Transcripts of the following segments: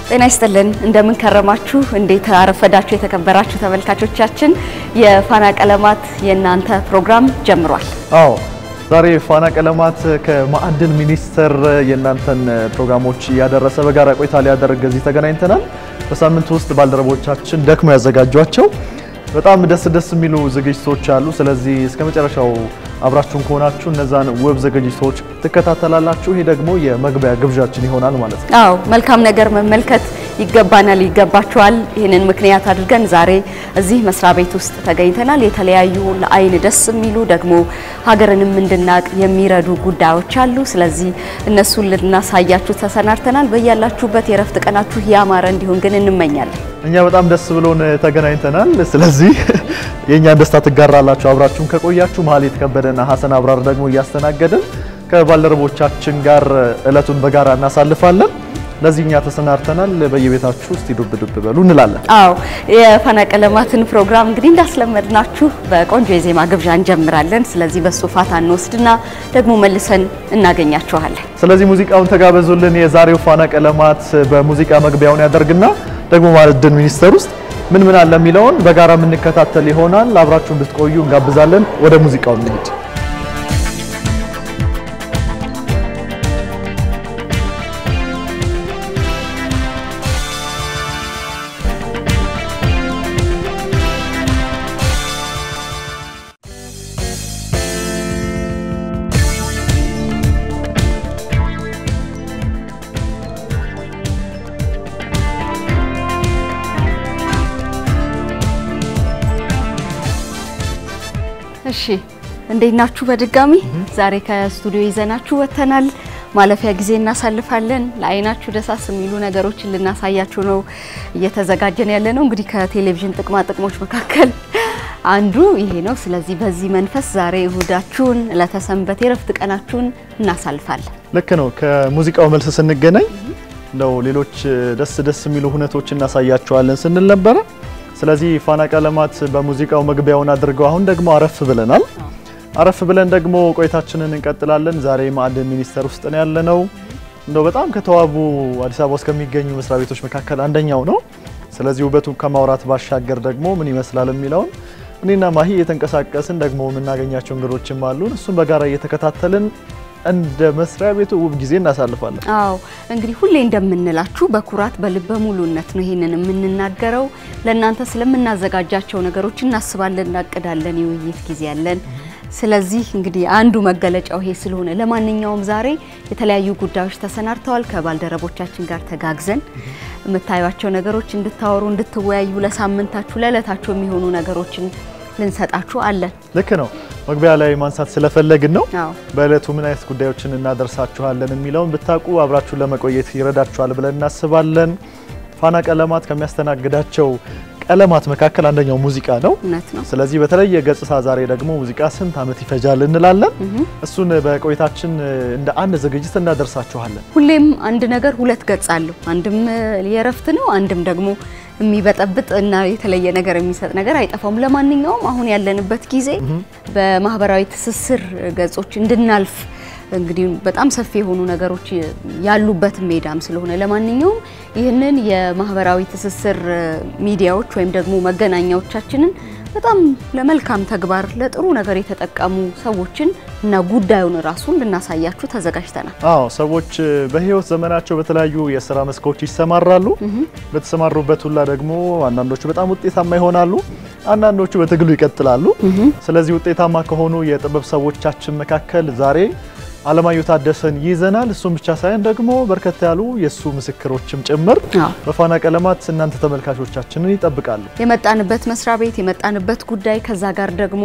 ጤና ይስጥልን እንደምን ከረማችሁ? እንዴት አረፈዳችሁ? የተከበራችሁ ተመልካቾቻችን የፋና ቀለማት የእናንተ ፕሮግራም ጀምሯል። አዎ ዛሬ ፋና ቀለማት ከማዕድን ሚኒስቴር የእናንተን ፕሮግራሞች እያደረሰ በጋራ ቆይታ ሊያደርግ እዚህ ተገናኝተናል። በሳምንት ውስጥ ባልደረቦቻችን ደክመው ያዘጋጇቸው በጣም ደስ ደስ የሚሉ ዝግጅቶች አሉ። ስለዚህ እስከ መጨረሻው አብራችሁን ከሆናችሁ እነዛን ውብ ዝግጅቶች ትከታተላላችሁ። ይሄ ደግሞ የመግቢያ ግብዣችን ይሆናል ማለት ነው። አዎ መልካም ነገር መመልከት ይገባናል፣ ይገባችኋል። ይህንን ምክንያት አድርገን ዛሬ እዚህ መስሪያ ቤት ውስጥ ተገኝተናል። የተለያዩ ለአይን ደስ የሚሉ ደግሞ ሀገርንም እንድናቅ የሚረዱ ጉዳዮች አሉ። ስለዚህ እነሱን ልናሳያችሁ ተሰናድተናል። በያላችሁበት የረፍት ቀናችሁ ያማረ እንዲሆን ግን እንመኛለን። እኛ በጣም ደስ ብሎን ተገናኝተናል። ስለዚህ የእኛን ደስታ ትጋራላችሁ አብራችሁን ከቆያችሁ። መሀሌት ከበደና ሀሰን አብራር ደግሞ እያስተናገድን ከባልደረቦቻችን ጋር እለቱን በጋራ እናሳልፋለን። ለዚህ እኛ ተሰናድተናል። በየቤታችሁ እስቲ ዱብ ዱብ በሉ እንላለን። አዎ የፋና ቀለማትን ፕሮግራም እንግዲህ እንዳስለመድናችሁ በቆንጆ የዜማ ግብዣ እንጀምራለን። ስለዚህ በሱ ፋታ እንወስድና ደግሞ መልሰን እናገኛችኋለን። ስለዚህ ሙዚቃውን ተጋበዙልን። የዛሬው ፋና ቀለማት በሙዚቃ መግቢያውን ያደርግና ደግሞ ማዕድን ሚኒስቴር ውስጥ ምን ምን አለ የሚለውን በጋራ የምንከታተል ይሆናል። አብራችሁ እንድትቆዩ እንጋብዛለን። ወደ ሙዚቃው እንሂድ። እሺ እንዴት ናችሁ? በድጋሚ ዛሬ ከስቱዲዮ ይዘናችሁ ወጥተናል። ማለፊያ ጊዜ እናሳልፋለን። ለአይናችሁ ደሳስ የሚሉ ነገሮችን ልናሳያችሁ ነው እየተዘጋጀን ያለ ነው። እንግዲህ ከቴሌቪዥን ጥቅማ ጥቅሞች መካከል አንዱ ይሄ ነው። ስለዚህ በዚህ መንፈስ ዛሬ እሁዳችሁን ለተሰንበት የረፍት ቀናችሁን እናሳልፋለን። ልክ ነው። ከሙዚቃው መልስ ስንገናኝ እንደው ሌሎች ደስ ደስ የሚሉ ሁነቶች እናሳያቸዋለን ስንል ነበረ። ስለዚህ ፋና ቀለማት በሙዚቃው መግቢያውን አድርገው አሁን ደግሞ አረፍ ብለናል። አረፍ ብለን ደግሞ ቆይታችንን እንቀጥላለን። ዛሬ ማዕድን ሚኒስቴር ውስጥ ነው ያለነው። እንደው በጣም ከተዋቡ አዲስ አበባ ውስጥ ከሚገኙ መስሪያ ቤቶች መካከል አንደኛው ነው። ስለዚህ ውበቱን ከማውራት ባሻገር ደግሞ ምን ይመስላል የሚለውን እኔና ማሂ እየተንቀሳቀስን ደግሞ የምናገኛቸው እንግዶችም አሉን። እሱን በጋራ እየተከታተልን እንደ መስሪያ ቤቱ ውብ ጊዜ እናሳልፋለን። አዎ እንግዲህ ሁሌ እንደምንላችሁ በኩራት በልበ ሙሉነት ነው ይሄንን የምንናገረው። ለእናንተ ስለምናዘጋጃቸው ነገሮች እናስባለን፣ እናቅዳለን፣ የውይይት ጊዜ ያለን። ስለዚህ እንግዲህ አንዱ መገለጫው ይሄ ስለሆነ ለማንኛውም ዛሬ የተለያዩ ጉዳዮች ተሰናድተዋል። ከባልደረቦቻችን ጋር ተጋግዘን የምታዩቸው ነገሮች እንድታወሩ፣ እንድትወያዩ ለሳምንታችሁ ለዕለታችሁ የሚሆኑ ነገሮችን ልንሰጣችሁ አለን። ልክ ነው። መግቢያ ላይ ማንሳት ስለፈለግን ነው። አዎ በእለቱ ምን አይነት ጉዳዮችን እናደርሳችኋለን የሚለውን ብታውቁ አብራችሁን ለመቆየት ይረዳችኋል ብለን እናስባለን። ፋና ቀለማት ከሚያስተናግዳቸው ቀለማት መካከል አንደኛው ሙዚቃ ነው። እውነት ነው። ስለዚህ በተለየ ገጽታ ዛሬ ደግሞ ሙዚቃ ስንት ዓመት ይፈጃል እንላለን። እሱን በቆይታችን እንደ አንድ ዝግጅት እናደርሳችኋለን። ሁሌም አንድ ነገር ሁለት ገጽ አለው። አንድም የእረፍት ነው፣ አንድም ደግሞ የሚበጠብጥ እና የተለየ ነገር የሚሰጥ ነገር አይጠፋም። ለማንኛውም አሁን ያለንበት ጊዜ በማህበራዊ ትስስር ገጾች እንድናልፍ እንግዲህ በጣም ሰፊ የሆኑ ነገሮች ያሉበት ሜዳም ስለሆነ ለማንኛውም ይህንን የማህበራዊ ትስስር ሚዲያዎች ወይም ደግሞ መገናኛዎቻችንን በጣም ለመልካም ተግባር ለጥሩ ነገር የተጠቀሙ ሰዎችን እና ጉዳዩን ራሱን ልናሳያችሁ ተዘጋጅተናል። አዎ ሰዎች በህይወት ዘመናቸው በተለያዩ የስራ መስኮች ይሰማራሉ። በተሰማሩበት ሁላ ደግሞ አንዳንዶቹ በጣም ውጤታማ ይሆናሉ፣ አንዳንዶቹ በትግሉ ይቀጥላሉ። ስለዚህ ውጤታማ ከሆኑ የጥበብ ሰዎቻችን መካከል ዛሬ አለማየሁ ታደሰን ይዘናል። እሱም ብቻ ሳይሆን ደግሞ በርከት ያሉ የእሱ ምስክሮችም ጭምር አዎ። በፋና ቀለማት እናንተ ተመልካቾቻችንን ይጠብቃሉ። የመጣንበት መስሪያ ቤት የመጣንበት ጉዳይ ከዛ ጋር ደግሞ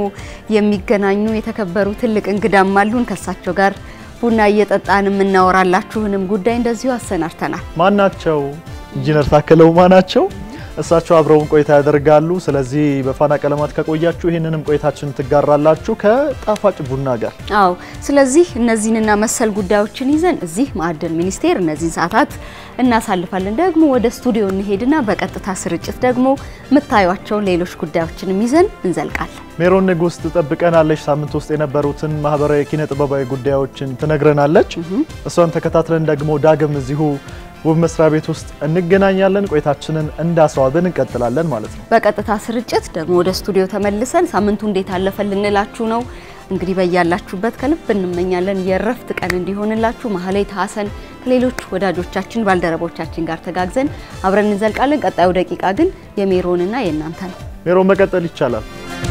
የሚገናኙ የተከበሩ ትልቅ እንግዳም አሉን። ከሳቸው ጋር ቡና እየጠጣን የምናወራላችሁንም ጉዳይ እንደዚሁ አሰናድተናል። ማናቸው? ኢንጂነር ታከለ ኡማ ናቸው። እሳቸው አብረውን ቆይታ ያደርጋሉ። ስለዚህ በፋና ቀለማት ከቆያችሁ ይህንንም ቆይታችን ትጋራላችሁ ከጣፋጭ ቡና ጋር። አዎ ስለዚህ እነዚህንና መሰል ጉዳዮችን ይዘን እዚህ ማዕድን ሚኒስቴር እነዚህን ሰዓታት እናሳልፋለን። ደግሞ ወደ ስቱዲዮ እንሄድና በቀጥታ ስርጭት ደግሞ የምታዩቸውን ሌሎች ጉዳዮችንም ይዘን እንዘልቃለን። ሜሮን ንጉስ ትጠብቀናለች። ሳምንት ውስጥ የነበሩትን ማህበራዊ ኪነ ጥበባዊ ጉዳዮችን ትነግረናለች። እሷን ተከታትለን ደግሞ ዳግም እዚሁ ውብ መስሪያ ቤት ውስጥ እንገናኛለን። ቆይታችንን እንዳስዋብን እንቀጥላለን ማለት ነው። በቀጥታ ስርጭት ደግሞ ወደ ስቱዲዮ ተመልሰን ሳምንቱ እንዴት አለፈ ልንላችሁ ነው። እንግዲህ በያላችሁበት ከልብ እንመኛለን የእረፍት ቀን እንዲሆንላችሁ። ማህሌት ሀሰን ከሌሎች ወዳጆቻችን ባልደረቦቻችን ጋር ተጋግዘን አብረን እንዘልቃለን። ቀጣዩ ደቂቃ ግን የሜሮንና የእናንተ ነው። ሜሮን መቀጠል ይቻላል።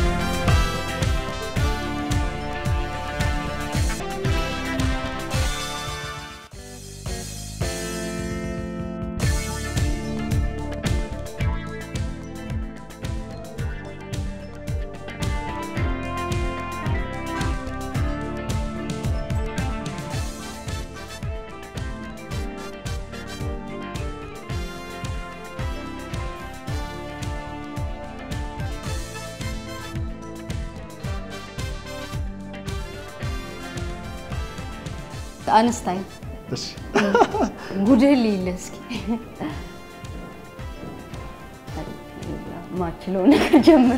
አንስታይን እሺ ጉድህን ልይልህ እስኪ ማችለው ነገር ጀምረ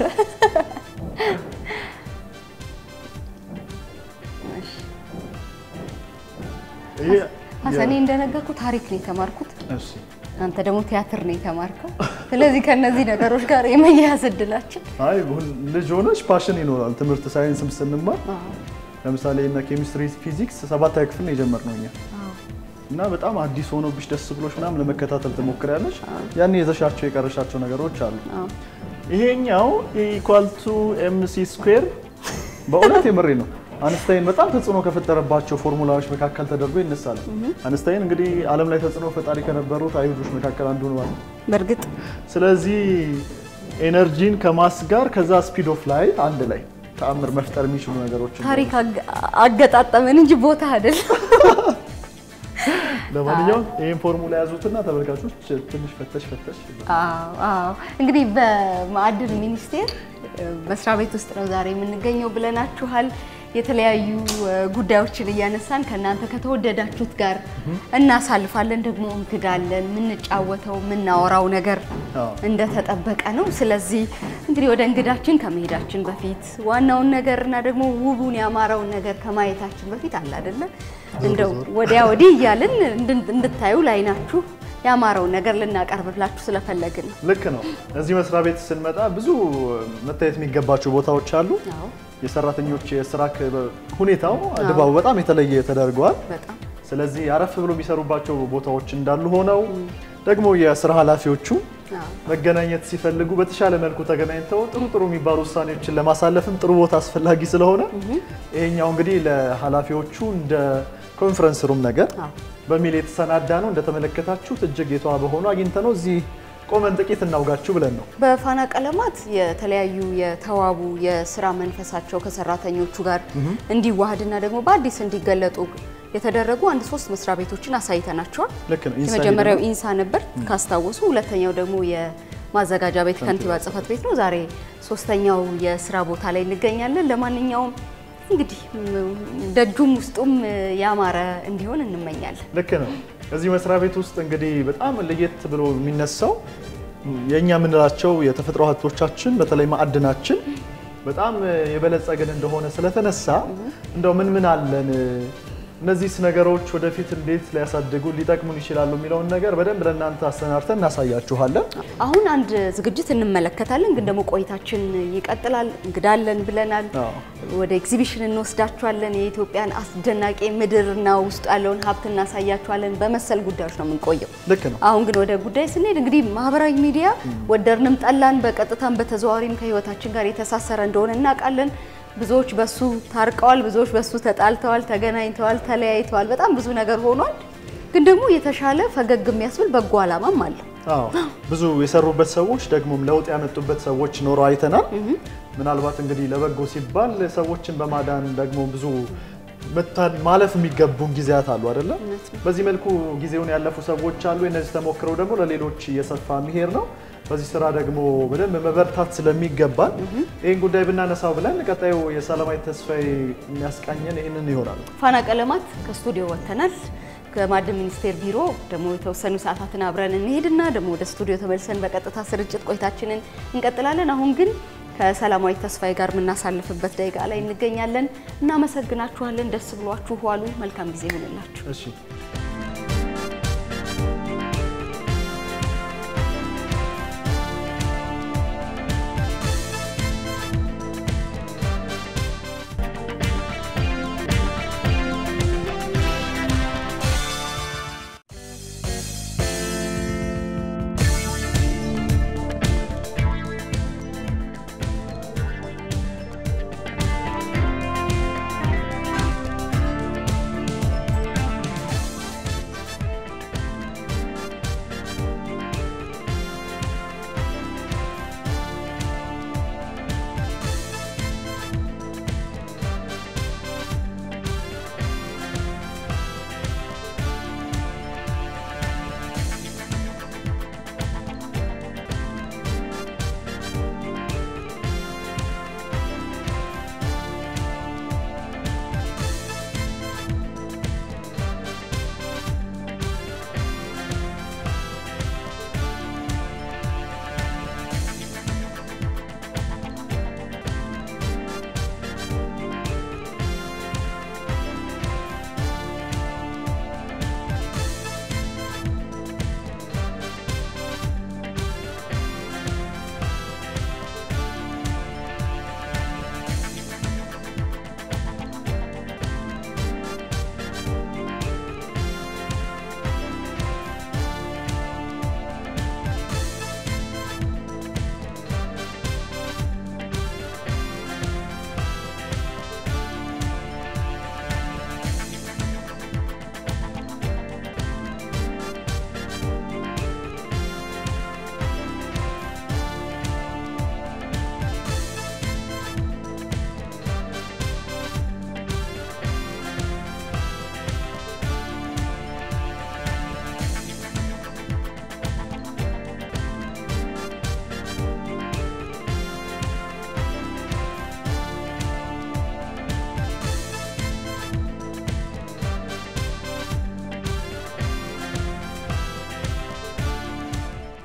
ይሄ ሀሰኔ እንደነገርኩ ታሪክ ነው የተማርኩት። እሺ አንተ ደግሞ ቲያትር ነው የተማርከው። ስለዚህ ከነዚህ ነገሮች ጋር የመያያዝ እድላችን አይ ሁን- ልጅ ሆነች ፓሽን ይኖራል። ትምህርት ሳይንስም ስንማር አዎ፣ ለምሳሌ እና ኬሚስትሪ፣ ፊዚክስ ሰባተኛ ክፍል ነው የጀመርነው እኛ አዎ። እና በጣም አዲስ ሆኖብሽ ደስ ብሎሽ ምናምን ለመከታተል ትሞክሪያለሽ። ያኔ የዘሻቸው የቀረሻቸው ነገሮች አሉ። አዎ። ይሄኛው ኢኳል ቱ ኤምሲ ስኩዌር በእውነት የምሬ ነው። አንስታይን በጣም ተጽዕኖ ከፈጠረባቸው ፎርሙላዎች መካከል ተደርጎ ይነሳል። አንስታይን እንግዲህ ዓለም ላይ ተጽዕኖ ፈጣሪ ከነበሩት አይሁዶች መካከል አንዱ ነው። በእርግጥ ስለዚህ ኤነርጂን ከማስ ጋር ከዛ ስፒድ ኦፍ ላይ አንድ ላይ ተአምር መፍጠር የሚችሉ ነገሮች ታሪክ አገ- አገጣጠመን እንጂ ቦታ አይደለም። ለማንኛውም ይህን ፎርሙላ ያዙትና ተመልካቾች ትንሽ ፈተሽ ፈተሽ አዎ አዎ። እንግዲህ በማዕድን ሚኒስቴር እ፣ መስሪያ ቤት ውስጥ ነው ዛሬ የምንገኘው ብለናችኋል። የተለያዩ እ፣ ጉዳዮችን እያነሳን ከእናንተ ከተወደዳችሁት ጋር እናሳልፋለን። ደግሞ እንግዳለን። የምንጫወተው የምናወራው ነገር አዎ። እንደተጠበቀ ነው። ስለዚህ እንግዲህ ወደ እንግዳችን ከመሄዳችን በፊት ዋናውን ነገር እና ደግሞ ውቡን ያማረውን ነገር ከማየታችን በፊት አለ አይደለ እንደው ወዲያ ወዲህ እያልን እንድን- እንድታዩ ላይናችሁ ያማረውን ነገር ልናቀርብላችሁ ስለፈለግን ነው። ልክ ነው። እዚህ መስሪያ ቤት ስንመጣ ብዙ መታየት የሚገባቸው ቦታዎች አሉ። አዎ የሰራተኞች የስራ ክበ- ሁኔታው ድባቡ በጣም የተለየ ተደርገዋል። በጣም ስለዚህ አረፍ ብሎ የሚሰሩባቸው ቦታዎች እንዳሉ ሆነው ደግሞ የስራ ኃላፊዎቹ አዎ መገናኘት ሲፈልጉ በተሻለ መልኩ ተገናኝተው ጥሩ ጥሩ የሚባሉ ውሳኔዎችን ለማሳለፍም ጥሩ ቦታ አስፈላጊ ስለሆነ ይሄኛው እንግዲህ ለኃላፊዎቹ እንደ ኮንፈረንስ ሩም ነገር አዎ በሚል የተሰናዳ ነው። እንደተመለከታችሁት እጅግ የተዋበ ሆኖ አግኝተ ነው እዚህ ቆመን ጥቂት እናውጋችሁ ብለን ነው። በፋና ቀለማት የተለያዩ የተዋቡ የስራ መንፈሳቸው ከሰራተኞቹ ጋር እንዲዋሃድና ደግሞ በአዲስ እንዲገለጡ የተደረጉ አንድ ሶስት መስሪያ ቤቶችን አሳይተናቸዋል። ልክ ነው። ኢንሳይድ የመጀመሪያው ደግሞ- ኢንሳ ነበር ካስታወሱ። ሁለተኛው ደግሞ የማዘጋጃ ቤት ከንቲባ ጽሕፈት ቤት ነው። ዛሬ ሶስተኛው የስራ ቦታ ላይ እንገኛለን። ለማንኛውም እንግዲህ ም- ደጁም ውስጡም ያማረ እንዲሆን እንመኛለን። ልክ ነው። እዚህ መስሪያ ቤት ውስጥ እንግዲህ በጣም ለየት ብሎ የሚነሳው የእኛ የምንላቸው የተፈጥሮ ሀብቶቻችን በተለይ ማዕድናችን በጣም የበለጸግን እንደሆነ ስለተነሳ እንደው ምን ምን አለን እነዚህስ ነገሮች ወደፊት እንዴት ሊያሳድጉ ሊጠቅሙን ይችላሉ የሚለውን ነገር በደንብ ለእናንተ አሰናድተን እናሳያችኋለን። አሁን አንድ ዝግጅት እንመለከታለን፣ ግን ደግሞ ቆይታችን ይቀጥላል። እንግዳለን ብለናል። አዎ። ወደ ኤግዚቢሽን እንወስዳችኋለን። የኢትዮጵያን አስደናቂ ምድርና ውስጡ ያለውን ሀብት እናሳያችኋለን። በመሰል ጉዳዮች ነው የምንቆየው። ልክ ነው። አሁን ግን ወደ ጉዳይ ስንሄድ እንግዲህ ማህበራዊ ሚዲያ ወደድንም ጠላን በቀጥታም በተዘዋዋሪም ከህይወታችን ጋር የተሳሰረ እንደሆነ እናውቃለን። ብዙዎች በሱ ታርቀዋል፣ ብዙዎች በሱ ተጣልተዋል፣ ተገናኝተዋል፣ ተለያይተዋል። በጣም ብዙ ነገር ሆኗል። ግን ደግሞ የተሻለ ፈገግ የሚያስብል በጎ ዓላማም አለው። አዎ ብዙ የሰሩበት ሰዎች ደግሞም ለውጥ ያመጡበት ሰዎች ኖረው አይተናል። ምናልባት እንግዲህ ለበጎ ሲባል ሰዎችን በማዳን ደግሞ ብዙ መታ- ማለፍ የሚገቡን ጊዜያት አሉ አይደለም። እውነት ነው። በዚህ መልኩ ጊዜውን ያለፉ ሰዎች አሉ። እነዚህ ተሞክረው ደግሞ ለሌሎች እየሰፋ የሚሄድ ነው። በዚህ ስራ ደግሞ በደንብ መበርታት ስለሚገባል ይህን ጉዳይ ብናነሳው ብለን ቀጣዩ የሰላማዊ ተስፋዬ የሚያስቃኘን ይህንን ይሆናል። ፋና ቀለማት ከስቱዲዮ ወጥተናል። ከማዕድን ሚኒስቴር ቢሮ ደግሞ የተወሰኑ ሰዓታትን አብረን እንሄድና ደግሞ ወደ ስቱዲዮ ተመልሰን በቀጥታ ስርጭት ቆይታችንን እንቀጥላለን። አሁን ግን ከሰላማዊ ተስፋዬ ጋር የምናሳልፍበት ደቂቃ ላይ እንገኛለን። እናመሰግናችኋለን። ደስ ብሏችሁ ዋሉ። መልካም ጊዜ ይሆንላችሁ። እሺ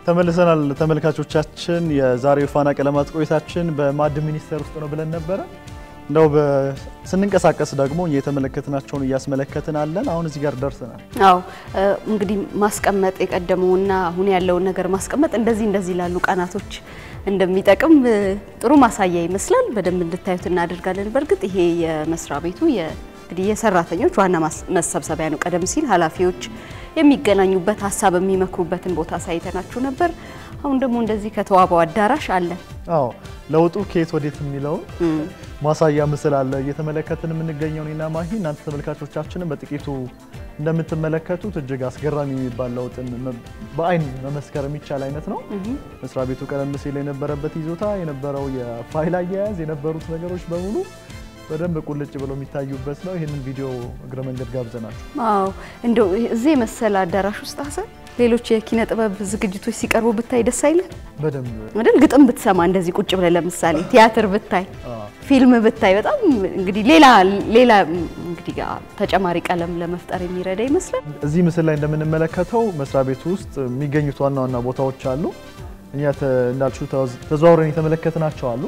ተመልሰናል ተመልካቾቻችን። የዛሬው ፋና ቀለማት ቆይታችን በማዕድን ሚኒስቴር ውስጥ ነው ብለን ነበረ። እንደው ስንንቀሳቀስ ደግሞ የተመለከትናቸውን እያስመለከትን አለን። አሁን እዚህ ጋር ደርሰናል። አዎ እንግዲህ ማስቀመጥ የቀደመውና አሁን ያለውን ነገር ማስቀመጥ እንደዚህ እንደዚህ ላሉ ቀናቶች እንደሚጠቅም ጥሩ ማሳያ ይመስላል። በደንብ እንድታዩት እናደርጋለን። በእርግጥ ይሄ የመስሪያ ቤቱ እንግዲህ የሰራተኞች ዋና መሰብሰቢያ ነው። ቀደም ሲል ኃላፊዎች የሚገናኙበት ሀሳብ የሚመክሩበትን ቦታ ሳይተናችሁ ነበር። አሁን ደግሞ እንደዚህ ከተዋበው አዳራሽ አለ። አዎ ለውጡ ከየት ወዴት የሚለውን ማሳያ ምስል አለ እየተመለከትን የምንገኘው እኔና ማሂ። እናንተ ተመልካቾቻችንን በጥቂቱ እንደምትመለከቱት እጅግ አስገራሚ የሚባል ለውጥን በአይን መመስከር የሚቻል አይነት ነው። መስሪያ ቤቱ ቀደም ሲል የነበረበት ይዞታ የነበረው የፋይል አያያዝ የነበሩት ነገሮች በሙሉ በደንብ ቁልጭ ብለው የሚታዩበት ነው። ይህንን ቪዲዮ እግረ መንገድ ጋብዘናችሁ። አዎ እንደው እዚህ የመሰለ አዳራሽ ውስጥ ሀሰን ሌሎች የኪነ ጥበብ ዝግጅቶች ሲቀርቡ ብታይ ደስ አይልህ? በደንብ አይደል? ግጥም ብትሰማ እንደዚህ ቁጭ ብለህ ለምሳሌ ቲያትር ብታይ፣ ፊልም ብታይ በጣም እንግዲህ ሌላ ሌላ እንግዲህ ተጨማሪ ቀለም ለመፍጠር የሚረዳ ይመስላል። እዚህ ምስል ላይ እንደምንመለከተው መስሪያ ቤቱ ውስጥ የሚገኙት ዋና ዋና ቦታዎች አሉ። እኛ እንዳልሹ ተዘዋውረን የተመለከትናቸው አሉ።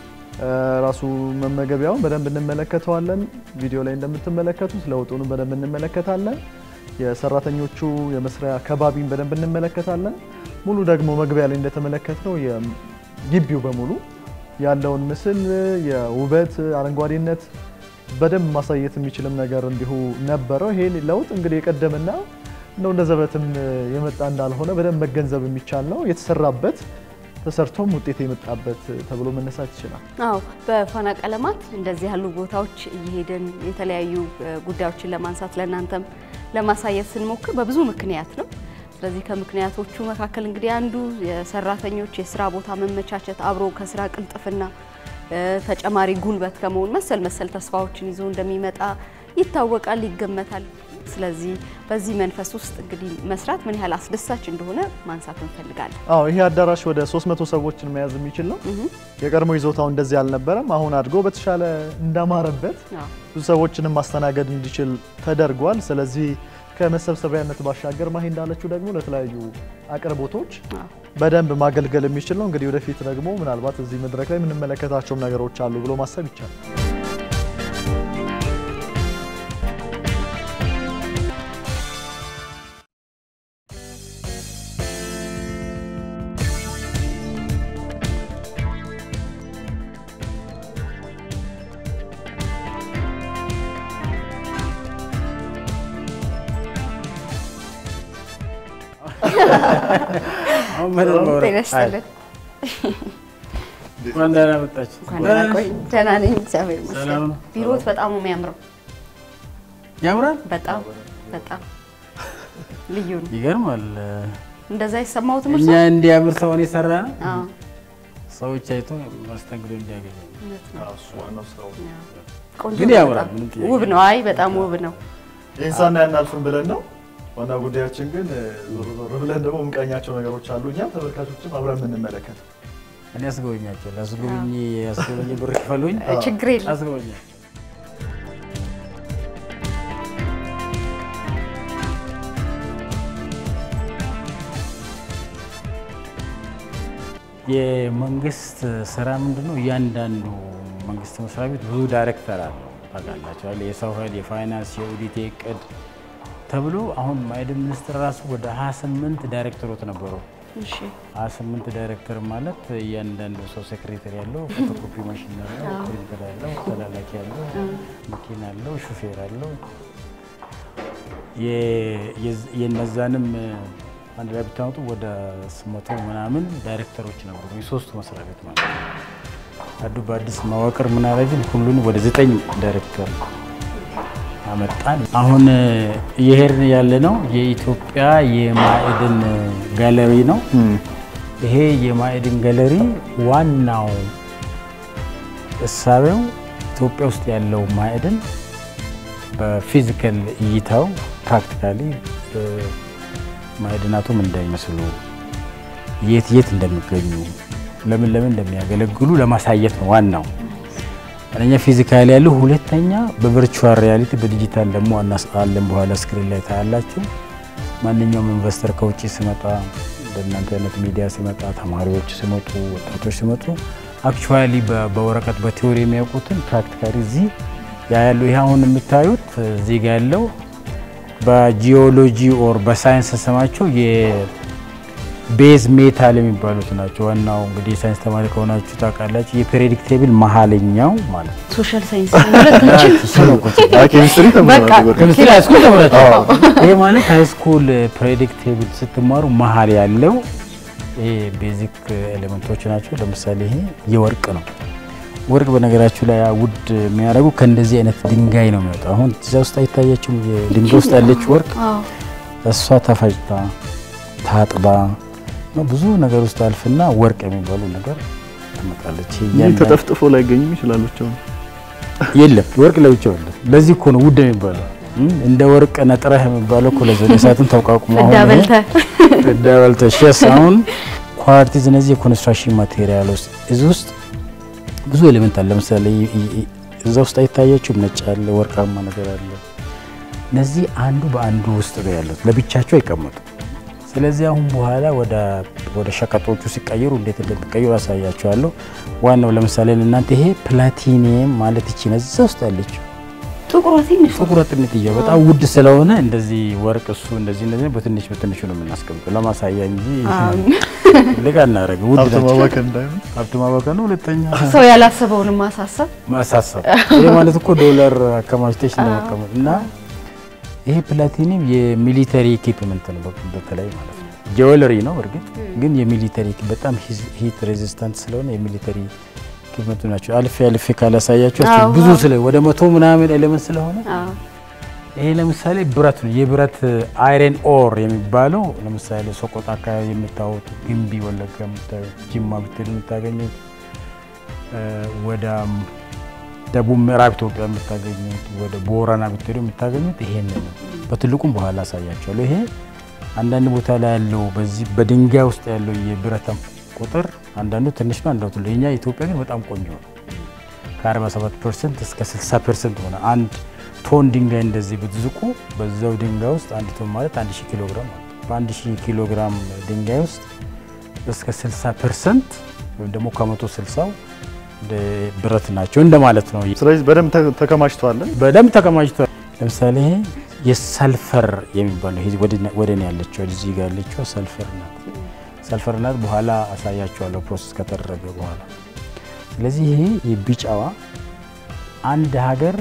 ራሱ መመገቢያውን በደንብ እንመለከተዋለን። ቪዲዮ ላይ እንደምትመለከቱት ለውጡንም በደንብ እንመለከታለን። የሰራተኞቹ የመስሪያ ከባቢን በደንብ እንመለከታለን። ሙሉ ደግሞ መግቢያ ላይ እንደተመለከትነው የግቢው በሙሉ ያለውን ምስል የውበት አረንጓዴነት በደንብ ማሳየት የሚችልም ነገር እንዲሁ ነበረው። ይሄ ለውጥ እንግዲህ የቀደምና እንደው እንደ ዘበትም የመጣ እንዳልሆነ በደንብ መገንዘብ የሚቻል ነው። የተሰራበት ተሰርቶም ውጤት የመጣበት ተብሎ መነሳት ይችላል። አዎ በፋና ቀለማት እንደዚህ ያሉ ቦታዎች እየሄድን የተለያዩ ጉዳዮችን ለማንሳት ለእናንተም ለማሳየት ስንሞክር በብዙ ምክንያት ነው። ስለዚህ ከምክንያቶቹ መካከል እንግዲህ አንዱ የሰራተኞች የስራ ቦታ መመቻቸት አብሮ ከስራ ቅልጥፍና ተጨማሪ ጉልበት ከመሆን መሰል መሰል ተስፋዎችን ይዞ እንደሚመጣ ይታወቃል፣ ይገመታል። ስለዚህ በዚህ መንፈስ ውስጥ እንግዲህ መስራት ምን ያህል አስደሳች እንደሆነ ማንሳት እንፈልጋለን። አዎ ይሄ አዳራሽ ወደ 300 ሰዎችን መያዝ የሚችል ነው። የቀድሞ ይዞታው እንደዚህ አልነበረም። አሁን አድጎ በተሻለ እንዳማረበት ብዙ ሰዎችንም ማስተናገድ እንዲችል ተደርጓል። ስለዚህ ከመሰብሰቢያነት ባሻገር ማሂ እንዳለችው ደግሞ ለተለያዩ አቅርቦቶች በደንብ ማገልገል የሚችል ነው። እንግዲህ ወደፊት ደግሞ ምናልባት እዚህ መድረክ ላይ የምንመለከታቸውም ነገሮች አሉ ብሎ ማሰብ ይቻላል። ጤና ይስጥልን። እንኳን ደህና መጣችሁ። ደህና ነኝ፣ እግዚአብሔር ይመስገን። ሰላም ነው? ቢሮት በጣም ነው የሚያምረው። ያምራል። በጣም በጣም ልዩ ነው። ይገርማል። እንደዛ የሰማሁት እኛ ምርሳ እንዲያምር ሰውን የሰራ ነው። አዎ ሰዎች አይቶ መስተንግዶ እንዲያገኙ ቆንጆ ግን ነው ያምራል፣ በጣም። ምንም ጥያቄ ውብ ነው። አይ በጣም ውብ ነው። ይህን ሳናይ አናልፍም ብለን ነው። ዋና ጉዳያችን ግን ዞር ዞር ብለን ደግሞ የምንቃኛቸው ነገሮች አሉ። እኛም ተመልካቾችም አብረን የምንመለከት እኔ አስጎበኛቸው ለአስጎብኝ አስጎበኝ ብር ክፈሉኝ ችግር የለም። አስጎበኛቸው። የመንግስት ስራ ምንድን ነው? እያንዳንዱ መንግስት መስሪያ ቤት ብዙ ዳይሬክተር አለው ታውቃላችሁ አይደል? የሰው ኃይል፣ የፋይናንስ፣ የኦዲት፣ የእቅድ ተብሎ አሁን ማዕድን ሚኒስቴር ራሱ ወደ 28 ዳይሬክተሮች ነበሩ። እሺ 28 ዳይሬክተር ማለት እያንዳንዱ ሰው ሴክሬታሪ ያለው፣ ፎቶኮፒ ማሽን ያለው፣ ፕሪንተር ያለው፣ ተላላኪ ያለው፣ መኪና ያለው፣ ሹፌር ያለው የነዛንም አንድ ላይ ብታመጡ ወደ ስመቶ ምናምን ዳይሬክተሮች ነበሩ የሶስቱ መስሪያ ቤት ማለት ነው። አዱ በአዲስ መዋቅር ምናደረግን ሁሉን ወደ ዘጠኝ ዳይሬክተር አመጣን። አሁን እየሄድን ያለ ነው የኢትዮጵያ የማዕድን ጋለሪ ነው። ይሄ የማዕድን ጋለሪ ዋናው እሳቤው ኢትዮጵያ ውስጥ ያለው ማዕድን በፊዚካል እይታው ፕራክቲካሊ ማዕድናቱ ምን እንደሚመስሉ የት የት እንደሚገኙ ለምን ለምን እንደሚያገለግሉ ለማሳየት ነው ዋናው። አንደኛ ፊዚካሊ ያለው፣ ሁለተኛ በቨርቹዋል ሪያሊቲ በዲጂታል ደግሞ አናስአለን በኋላ ስክሪን ላይ ታያላችሁ። ማንኛውም ኢንቨስተር ከውጭ ሲመጣ እንደናንተ አይነት ሚዲያ ሲመጣ ተማሪዎች ሲመጡ ወጣቶች ሲመጡ አክቹዋሊ በወረቀት በቲዎሪ የሚያውቁትን ፕራክቲካሊ እዚህ ያ ያለው ይህ አሁን የምታዩት እዚህ ጋ ያለው በጂኦሎጂ ኦር በሳይንስ ስማቸው የቤዝ ሜታል የሚባሉት ናቸው። ዋናው እንግዲህ የሳይንስ ተማሪ ከሆናችሁ ታውቃላችሁ። የፔሪዮዲክ ቴብል መሀለኛው ማለት ነው። ሶሻል ሳይንስ ማለት ምችል ኬሚስትሪ ተምረናል። በርግጥ። ኬሚስትሪ ሃይስኩል ተምራችኋል። ይሄ ማለት ሃይስኩል ፕሬዲክ ቴብል ስትማሩ መሀል ያለው ይሄ ቤዚክ ኤሌመንቶች ናቸው። ለምሳሌ ይሄ የወርቅ ነው። ወርቅ በነገራችሁ ላይ ውድ የሚያደርጉ ከእንደዚህ አይነት ድንጋይ ነው የሚወጣው። አሁን እዚያ ውስጥ አይታያችሁም? የድንጋይ ውስጥ ያለች ወርቅ እሷ ተፈጭታ ታጥባ ነው ብዙ ነገር ውስጥ አልፍና ወርቅ የሚባሉ ነገር ትመጣለች። ይሄ ይህ እያንዳንዱ- ተጠፍጥፎ ላይገኙም ይችላሉ። ብቻውን የለም ወርቅ ለብቻው የለም። ለዚህ እኮ ነው ውድ የሚባለው። እም፣ እንደ ወርቅ ነጥረህ የሚባለው እኮ ለዚህ ነው። እሳትን ተቋቁሞ አሁን ይሄ እንዳበልተ እንዳበልተሽ ሸስ አሁን ኳርቲዝ እነዚህ የኮንስትራክሽን ማቴሪያል ውስጥ እዚህ ውስጥ ብዙ ኤሌመንት አለ። ለምሳሌ ይ- ይ- እዛ ውስጥ አይታያችሁም? ነጭ አለ፣ ወርቃማ ነገር አለ። እነዚህ አንዱ በአንዱ ውስጥ ነው ያሉት፣ ለብቻቸው አይቀመጡ። ስለዚህ አሁን በኋላ ወደ ወደ ሸቀጦቹ ሲቀየሩ እንዴት እንደሚቀየሩ አሳያችኋለሁ። ዋናው ለምሳሌ እናንተ ይሄ ፕላቲኒየም ማለት ይቺ ነው እዛ ውስጥ ያለችው ጥቁሯ ትንሽ ጥቁር ጥንትዬ በጣም ውድ ስለሆነ እንደዚህ ወርቅ እሱ እንደዚህ እንደዚህ በትንሽ በትንሹ ነው የምናስቀምጠው ለማሳያ እንጂ ልቅ አናደርግም። ውድ ሀብት ናቸው። ማባከን እንዳይሆን ሀብት ማባከን ነው። ሁለተኛ ሰው ያላሰበውን ማሳሰብ ማሳሰብ ይህ ማለት እኮ ዶላር አከማችተሽ እንደመቀመጥ እና ይሄ ፕላቲኒየም የሚሊተሪ ኢኩፕመንት ነው በ- በተለይ ማለት ነው። ጀዌለሪ ነው እርግጥ ግን የሚሊተሪ በጣም ሂት ሬዚስታንት ስለሆነ የሚሊተሪ ኢኩፕመንት ናቸው። አልፌ አልፌ ካላሳያቸው አዎ። ብዙ ስለ ወደ መቶ ምናምን ኤሌመንት ስለሆነ አዎ። ይሄ ለምሳሌ ብረት ነው። የብረት አይረን ኦር የሚባለው ለምሳሌ ሶቆጣ አካባቢ የምታወጡ ግንቢ፣ ወለጋ የምታዩት፣ ጅማ ብትሄዱ የምታገኙት እ፣ ወደ ደቡብ ምዕራብ ኢትዮጵያ የምታገኙት፣ ወደ ቦረና ብትሄዱ የምታገኙት ይሄንን ነው። በትልቁም በኋላ አሳያቸዋለሁ። ይሄ አንዳንድ ቦታ ላይ ያለው በዚህ በድንጋይ ውስጥ ያለው የብረት ቁጥር አንዳንዱ ትንሽ ነው፣ አንዳንዱ ትልቅ። የኛ ኢትዮጵያ ግን በጣም ቆንጆ ነው። ከ47 ፐርሰንት እስከ 60 ፐርሰንት ሆነ። አንድ ቶን ድንጋይ እንደዚህ ብትዝቁ በዛው ድንጋይ ውስጥ አንድ ቶን ማለት 1000 ኪሎ ግራም ማለት ነው። በ1000 ኪሎ ግራም ድንጋይ ውስጥ እስከ 60 ፐርሰንት ወይም ደግሞ ከመቶ 60ው ብረት ናቸው እንደማለት ነው። ስለዚህ በደንብ ተ- ተከማችተዋለን። በደንብ ተከማችቷል። ለምሳሌ ይሄ የሰልፈር የሚባለው ይሄ ወደ እኔ ያለችው እዚህ ጋር ያለችው ሰልፈር ናት። ሰልፈር ናት። በኋላ አሳያቸዋለሁ ፕሮሰስ ከተደረገ በኋላ። ስለዚህ ይሄ የቢጫዋ አንድ ሀገር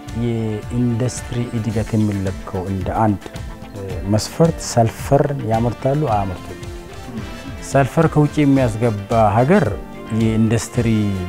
የኢንዱስትሪ እድገት የሚለካው እንደ አንድ እ፣ መስፈርት ሰልፈርን ያመርታሉ አያመርቱም? ሰልፈር ከውጭ የሚያስገባ ሀገር የኢንዱስትሪ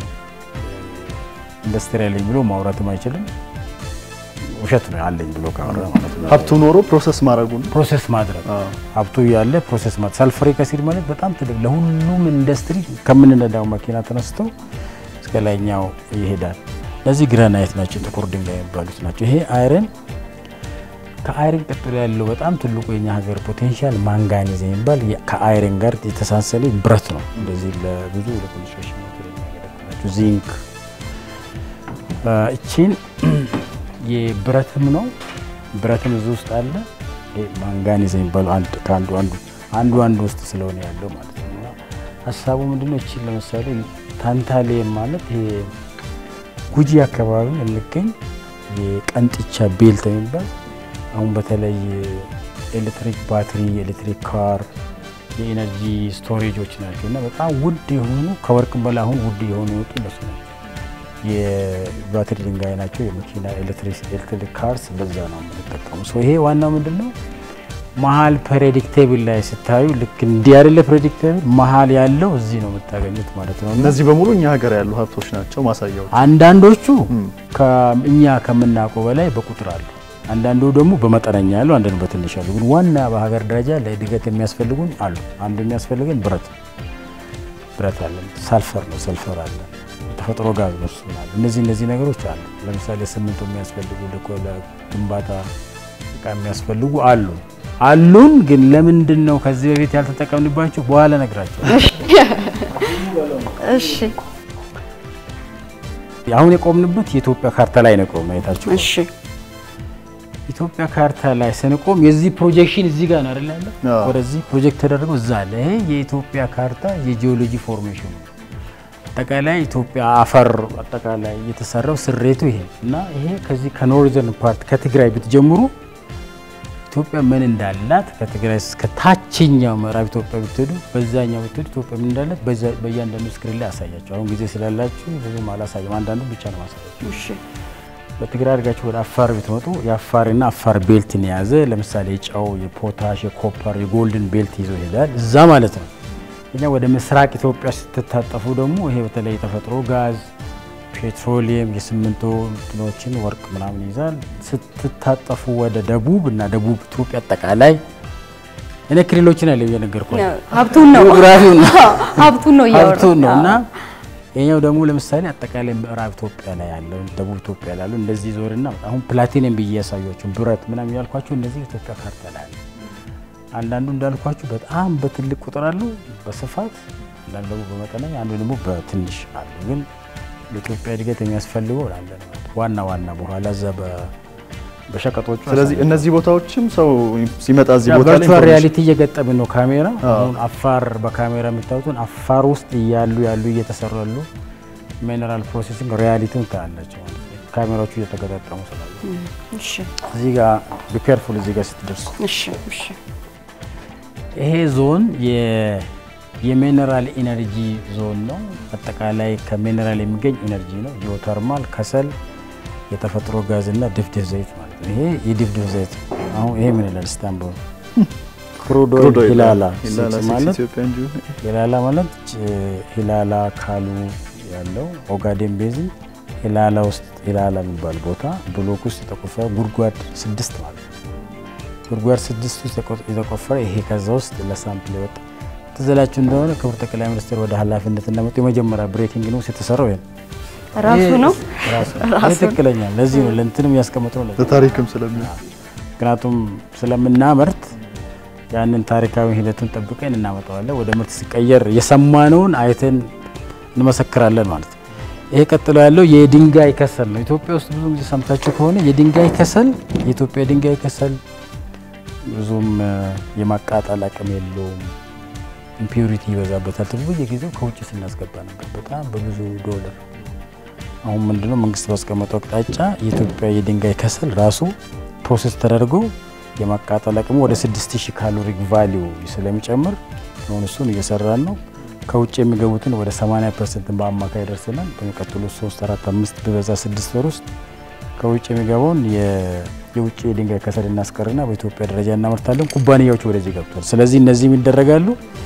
ኢንዱስትሪ ያለኝ ብሎ ማውራትም አይችልም። ውሸት ነው አለኝ ብሎ ካወራ ማለት ነው። ሀብቱ ኖሮ ፕሮሰስ ማድረጉን ፕሮሰስ ማድረግ ሀብቱ ያለ ፕሮሰስ ማድረግ ሰልፈሪክ አሲድ ማለት በጣም ትልቅ ለሁሉም ኢንዱስትሪ ከምንነዳው መኪና ተነስቶ እስከ ላይኛው ይሄዳል። እነዚህ ግራናይት ናቸው፣ ጥቁር ድንጋይ የሚባሉት ናቸው። ይሄ አይረን ከአይረን ቀጥሎ ያለው በጣም ትልቁ የኛ ሀገር ፖቴንሻል ማንጋኒዝ የሚባል የ- ከአይረን ጋር የተሳሰለ ብረት ነው። እንደዚህ ለብዙ ለኮንስትራክሽን ማቴሪያል የሚያገለግላቸው ዚንክ አ፣ እቺን የብረትም ነው ብረትም እዚህ ውስጥ አለ። ይሄ ማንጋኒዝ የሚባለው አንድ ከአንዱ አንዱ አንዱ አንዱ ውስጥ ስለሆነ ያለው ማለት ነው። እና ሀሳቡ ምንድነው? እቺን ለምሳሌ ታንታሌም ማለት ይሄ ጉጂ አካባቢ የሚገኝ የቀንጥቻ ቤልት የሚባል አሁን በተለይ ኤሌክትሪክ ባትሪ፣ የኤሌክትሪክ ካር፣ የኤነርጂ ስቶሬጆች ናቸው እና በጣም ውድ የሆኑ ከወርቅም በላይ አሁን ውድ የሆኑ የወጡ እነሱ ናቸው። የባትሪ ድንጋይ ናቸው። የመኪና ኤሌክትሪክ ካርስ በዛ ነው የምንጠቀሙ። ሶ ይሄ ዋናው ምንድን ነው መሀል ፔሪዮዲክ ቴብል ላይ ስታዩ ልክ እንዲህ አይደለ ፔሪዮዲክ ቴብል መሀል ያለው እዚህ ነው የምታገኙት ማለት ነው። እና እነዚህ በሙሉ እኛ ሀገር ያሉ ሀብቶች ናቸው ማሳያዎች። አንዳንዶቹ እኛ ከምናውቀው በላይ በቁጥር አሉ። አንዳንዱ ደግሞ በመጠነኛ ያሉ፣ አንዳንዱ በትንሽ አሉ። ግን ዋና በሀገር ደረጃ ለእድገት የሚያስፈልጉን አሉ። አንዱ የሚያስፈልገን ብረት ብረት አለ፣ ሳልፈር ነው፣ ሰልፈር አለ፣ ተፈጥሮ ጋዝ ነው፣ እሱ አለ። እነዚህ እነዚህ ነገሮች አሉ። ለምሳሌ ሲሚንቶ የሚያስፈልጉ ለግንባታ እቃ የሚያስፈልጉ አሉ አሉን። ግን ለምንድን ነው ከዚህ በፊት ያልተጠቀምንባቸው? በኋላ ነግራቸው። እሺ አሁን የቆምንበት የኢትዮጵያ ካርታ ላይ ነው የቆምነው። የታችሁ እሺ ኢትዮጵያ ካርታ ላይ ስንቆም የዚህ ፕሮጀክሽን እዚህ ጋር ነው አይደል ያለው? አዎ። ወደዚህ ፕሮጀክት ተደርጎ እዛ አለ። ይሄ የኢትዮጵያ ካርታ የጂኦሎጂ ፎርሜሽን ነው። አጠቃላይ ኢትዮጵያ አፈር አጠቃላይ የተሰራው ስሬቱ ይሄ እና ይሄ ከዚህ ከኖርዘርን ፓርት ከትግራይ ብትጀምሩ ኢትዮጵያ ምን እንዳላት ከትግራይ እስከ ታችኛው ምዕራብ ኢትዮጵያ ብትሄዱ በዛኛው ብትሄዱ ኢትዮጵያ ምን እንዳላት በዛ- በእያንዳንዱ ስክሪን ላይ አሳያቸው። አሁን ጊዜ ስላላችሁ ብዙም አላሳየም። አንዳንዱ ብቻ ነው ማሳያቸው። እሺ በትግራይ አድርጋችሁ ወደ አፋር ብትመጡ የአፋርና አፋር ቤልትን የያዘ ለምሳሌ የጨው፣ የፖታሽ፣ የኮፐር፣ የጎልድን ቤልት ይዞ ይሄዳል። እዛ ማለት ነው። እኛ ወደ ምስራቅ ኢትዮጵያ ስትታጠፉ ደግሞ ይሄ በተለይ የተፈጥሮ ጋዝ፣ ፔትሮሊየም፣ የሲሚንቶ እንትኖችን ወርቅ ምናምን ይዛል። ስትታጠፉ ወደ ደቡብ እና ደቡብ ኢትዮጵያ አጠቃላይ እኔ ክልሎችን ያለው እየነገርኳቸው ሀብቱን ነው ጂኦግራፊውን ነው። ሀብቱን ነው እያወራን። ሀብቱን ነው እና አዎ። ይሄኛው ደግሞ ለምሳሌ አጠቃላይ ምዕራብ ኢትዮጵያ ላይ ያለው ደቡብ ኢትዮጵያ ላይ ያለው እንደዚህ ዞርና አሁን ፕላቲኒየም ብዬ ያሳያችሁ ብረት ምናምን ያልኳችሁ እነዚህ ኢትዮጵያ ካርታ ላይ አለ። አንዳንዱ እንዳልኳችሁ በጣም በትልቅ ቁጥር አሉ በስፋት አንዳንዱ ደግሞ በመጠነኛ አንዱ ደግሞ በትንሽ አሉ። ግን ለኢትዮጵያ እድገት የሚያስፈልገው አለ ነው ዋና ዋና በኋላ እዛ በ- በሸቀጦቹ ስለዚህ አሳያለሁ። እነዚህ ቦታዎችም ሰው ሲመጣ እዚህ ያ ቦታ ላይ ቨርቹዋል ኢንፎርሜሽን- ሪያሊቲ እየገጠምን ነው። ካሜራ አዎ። አሁን አፋር በካሜራ የምታዩትን አፋር ውስጥ እያሉ ያሉ እየተሰሩ ያሉ ሚነራል ፕሮሴሲንግ ሪያሊቲውን ታያላቸው ማለት ነው። ካሜራዎቹ እየተገጣጠሙ ስላሉ እሺ እዚህ ጋር ቢኬርፉል እዚህ ጋር ስትደርሱ እሺ እሺ ይሄ ዞን የ- የሚነራል ኢነርጂ ዞን ነው። አጠቃላይ ከሚነራል የሚገኝ ኢነርጂ ነው። ጂኦተርማል፣ ከሰል፣ የተፈጥሮ ጋዝ እና ድፍድፍ ዘይት ማለት ነው። ይሄ የድፍድፍ ዘይት ነው። አሁን ይሄ ምን ይላል ስታንቡል ክሩድ ኦይል ክሩድ ኦይል ሂላላ ሂላላ ሲክስ ሲክስ ማለት ኢትዮጵያ እንጂ ሂላላ ማለት ጭ- ሂላላ ካሉ ያለው ኦጋዴን ቤዝን ሂላላ ውስጥ ሂላላ የሚባል ቦታ ብሎክ ውስጥ የተቆፈረ ጉድጓድ ስድስት ማለት ነው። ጉድጓድ ስድስት ውስጥ የቆ- የተቆፈረ ይሄ ከዛ ውስጥ ለሳምፕል የወጣ ትዘላችሁ እንደሆነ ክቡር ጠቅላይ ሚኒስትር ወደ ኃላፊነት እንደመጡ የመጀመሪያ ብሬኪንግ ኒውስ የተሰራው ይሄ ነው። ራሱ ይሄ ነው ራሱ ይሄ ትክክለኛ ለዚህ ነው ለእንትንም ያስቀመጥነው ለዚህ ነው። ለታሪክም ስለሚ ምክንያቱም ስለምናመርት ያንን ታሪካዊ ሂደቱን ጠብቀን እናመጣዋለን። ወደ ምርት ሲቀየር የሰማነውን አይተን እንመሰክራለን ማለት ነው። ይሄ ቀጥሎ ያለው የድንጋይ ከሰል ነው። ኢትዮጵያ ውስጥ ብዙ ጊዜ ሰምታችሁ ከሆነ የድንጋይ ከሰል የኢትዮጵያ ድንጋይ ከሰል ብዙም እ፣ የማቃጠል አቅም የለውም፣ ኢምፒዩሪቲ ይበዛበታል ተብሎ በየጊዜው ከውጭ ስናስገባ ነበር በጣም በብዙ ዶላር። አሁን ምንድነው መንግስት ባስቀመጠው አቅጣጫ የኢትዮጵያ የድንጋይ ከሰል ራሱ ፕሮሰስ ተደርጎ የማቃጠል አቅሙ ወደ 6000 ካሎሪ ቫሊዩ ስለሚጨምር አሁን እሱን እየሰራን ነው። ከውጭ የሚገቡትን ወደ 80 ፐርሰንት በአማካይ ደርሰናል። በሚቀጥሉት 3 4 5 ቢበዛ 6 ወር ውስጥ ከውጭ የሚገባውን የ- የውጭ የድንጋይ ከሰል እናስቀርና በኢትዮጵያ ደረጃ እናመርታለን። ኩባንያዎች ወደዚህ ገብቷል። ስለዚህ እነዚህም ይደረጋሉ፣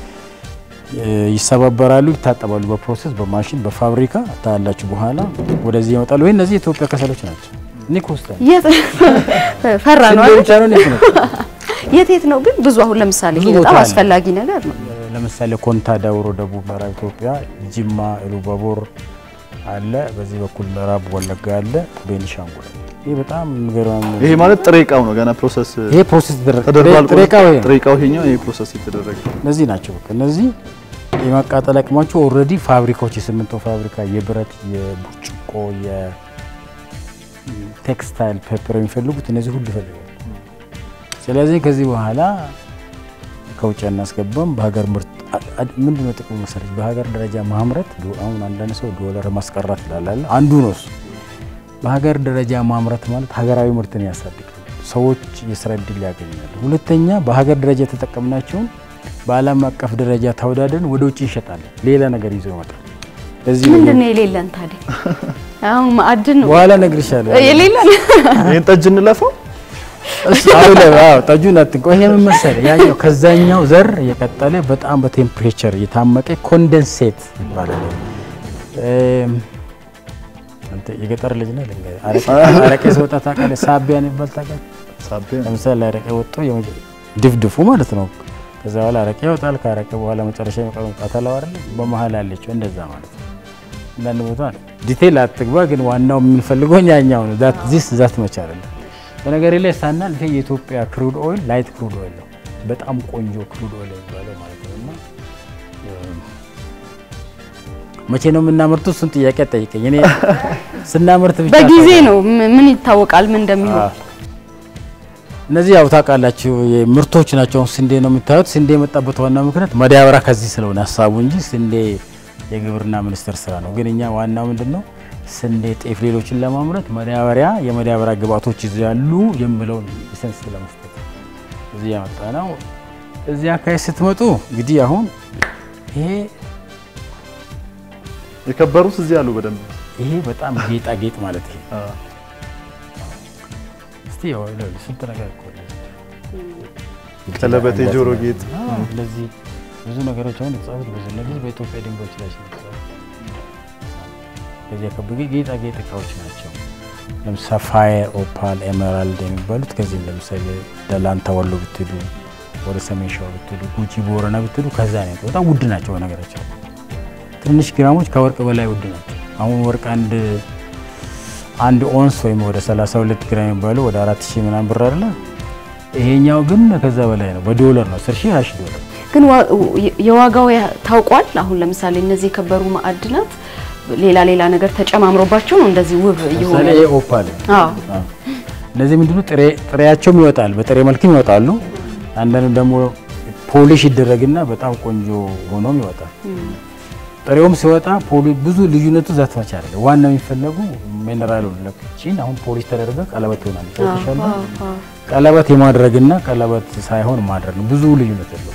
እ፣ ይሰባበራሉ፣ ይታጠባሉ። በፕሮሰስ በማሽን በፋብሪካ ታያላችሁ። በኋላ ወደዚህ ይመጣሉ። ወይ እነዚህ የኢትዮጵያ ከሰሎች ናቸው። ኒክ ውስጥ ነው። የት ፈራ ነው ስንዴ አይደል? ብቻ ነው ኒክ ነው። የት የት ነው ግን ብዙ አሁን ለምሳሌ ብዙ ይሄ ቦታ በጣም አለ። አስፈላጊ ነገር ነው። ለምሳሌ ኮንታ ዳውሮ ደቡብ ምዕራብ ኢትዮጵያ፣ ጅማ ኢሉባቦር አለ። በዚህ በኩል ምዕራብ ወለጋ አለ፣ ቤኒሻንጉል አለ። ይህ በጣም የሚገርም ይሄ ማለት ጥሬ እቃው ነው ገና ፕሮሰስ ይሄ ፕሮሰስ ተደረገ ተደርጓል። ጥሬ ዕቃው ይሄ ነው። ጥሬ እቃው ይሄኛው ይሄ ፕሮሰስ የተደረገ እነዚህ ናቸው። በቃ እነዚህ የማቃጠል አቅማቸው ኦልሬዲ ፋብሪካዎች የሲሚንቶ ፋብሪካ፣ የብረት፣ የብርጭቆ፣ የቴክስታይል ፔፐር የሚፈልጉት እነዚህ ሁሉ ይፈልጋሉ። ስለዚህ ከዚህ በኋላ ከውጭ አናስገባም። በሀገር ምርት ምንድነው ጥቅሙ መሰለች? በሀገር ደረጃ ማምረት አሁን አንዳንድ ሰው ዶላር ማስቀራት ይላል። አንዱ ነው እሱ። በሀገር ደረጃ ማምረት ማለት ሀገራዊ ምርትን ያሳድጋል። ሰዎች የስራ እድል ያገኛሉ። ሁለተኛ በሀገር ደረጃ የተጠቀምናቸውን በዓለም አቀፍ ደረጃ ተወዳደርን ወደ ውጭ እንሸጣለን። ሌላ ነገር ይዞ ይመጣል። ለዚህ ነው ምንድን ነው የሌለን ታዲያ? አሁን ማዕድን ነው በኋላ እነግርሻለሁ። የሌለን። ይሄን ጠጅ እንለፈው አሁን አዎ ጠጁን አትንቆ። ይሄ ምን መሰለህ ያኛው ከዛኛው ዘር የቀጠለ በጣም በቴምፕሬቸር የታመቀ ኮንደንሴት ይባላል። እም፣ አንተ የገጠር ልጅ ነህ። ልንገርህ፣ አረቄ አረቄ ሲወጣ ታውቃለህ? ሳቢያ የሚባል ታውቃለህ? ሳቢያ ለምሳሌ አረቄ ወጥቶ የመጀ- ድፍድፉ ማለት ነው። ከዛ በኋላ አረቄ ይወጣል። ከአረቄ በኋላ መጨረሻ የሚቀረው ቃተላው አይደለ? በመሀል ያለችው እንደዛ ማለት ነው። አንዳንድ ቦታ ዲቴል አትግባ፣ ግን ዋናው የምንፈልገው ያኛው ነው። ዛት ዚስ ዛት መቻል አለ። በነገር ላይ ሳናል ይሄ የኢትዮጵያ ክሩድ ኦይል ላይት ክሩድ ኦይል ነው። በጣም ቆንጆ ክሩድ ኦይል የሚባለው ማለት ነው። እና እም፣ መቼ ነው የምናመርቱ? እሱን ጥያቄ ጠይቀኝ። እኔ ስናመርት ብቻ በጊዜ ነው ም- ምን ይታወቃል ምን እንደሚሆን። አዎ። እነዚህ ያው ታውቃላችሁ ምርቶች ናቸው። አሁን ስንዴ ነው የምታዩት። ስንዴ የመጣበት ዋና ምክንያት ማዳበሪያ ከዚህ ስለሆነ ሀሳቡ እንጂ ስንዴ የግብርና ሚኒስቴር ስራ ነው። ግን እኛ ዋናው ምንድን ነው ስንዴ፣ ጤፍ፣ ሌሎችን ለማምረት ማዳበሪያ የማዳበሪያ ግብአቶች ይዘው የሚለውን ኢሰንስ ለመስጠት እዚህ ያመጣ ነው። እዚህ አካባቢ ስትመጡ እንግዲህ አሁን ይሄ የከበሩት እዚህ አሉ በደንብ ይሄ በጣም ጌጣጌጥ ማለት ይሄ እስቲ ያው ይኸውልህ ስንት ነገር እኮ ነው። ቀለበት፣ የጆሮ ጌጥ አዎ፣ እንደዚህ ብዙ ነገሮች አሁን የተጻፉት ብዙ እነዚህ በኢትዮጵያ ድንጋዮች ላይ ነው የተጻፉት። ከዚህ አካባቢ ጌጣጌጥ እቃዎች ናቸው። ለምሳሌ ፋየር፣ ኦፓል፣ ኤሜራልድ የሚባሉት ከዚህ ለምሳሌ ደላንታ ወሎ ብትሉ፣ ወደ ሰሜን ሸዋ ብትሉ፣ ጉጂ ቦረና ብትሉ ከዛ ነው። በጣም ውድ ናቸው በነገራቸው ትንሽ ግራሞች ከወርቅ በላይ ውድ ናቸው። አሁን ወርቅ አንድ አንድ ኦንስ ወይም ወደ 32 ግራም የሚባለው ወደ 4000 ምናምን ብር አይደለ? ይሄኛው ግን ከዛ በላይ ነው። በዶላር ነው 10 ሺህ 20 ሺህ ዶላር። ግን ዋ- የዋጋው ያ- ታውቋል። አሁን ለምሳሌ እነዚህ የከበሩ ማዕድናት ሌላ ሌላ ነገር ተጨማምሮባቸው ነው እንደዚህ ውብ እየሆኑ ለምሳሌ ይሄ ኦፓል አዎ አዎ። እነዚህ ምንድነው ጥሬ ጥሬያቸውም ይወጣል፣ በጥሬ መልክም ይወጣሉ። አንዳንዱ ደግሞ ፖሊሽ ይደረግና በጣም ቆንጆ ሆኖም ይወጣል። ጥሬውም ሲወጣ ፖሊ ብዙ ልዩነቱ ዛት ብቻ አይደለም። ዋናው የሚፈለጉ ሚነራሉ ለኩቺን አሁን ፖሊሽ ተደረገ ቀለበት ይሆናል። ተሻለ ቀለበት የማድረግና ቀለበት ሳይሆን ማድረግ ነው። ብዙ ልዩነት የለው።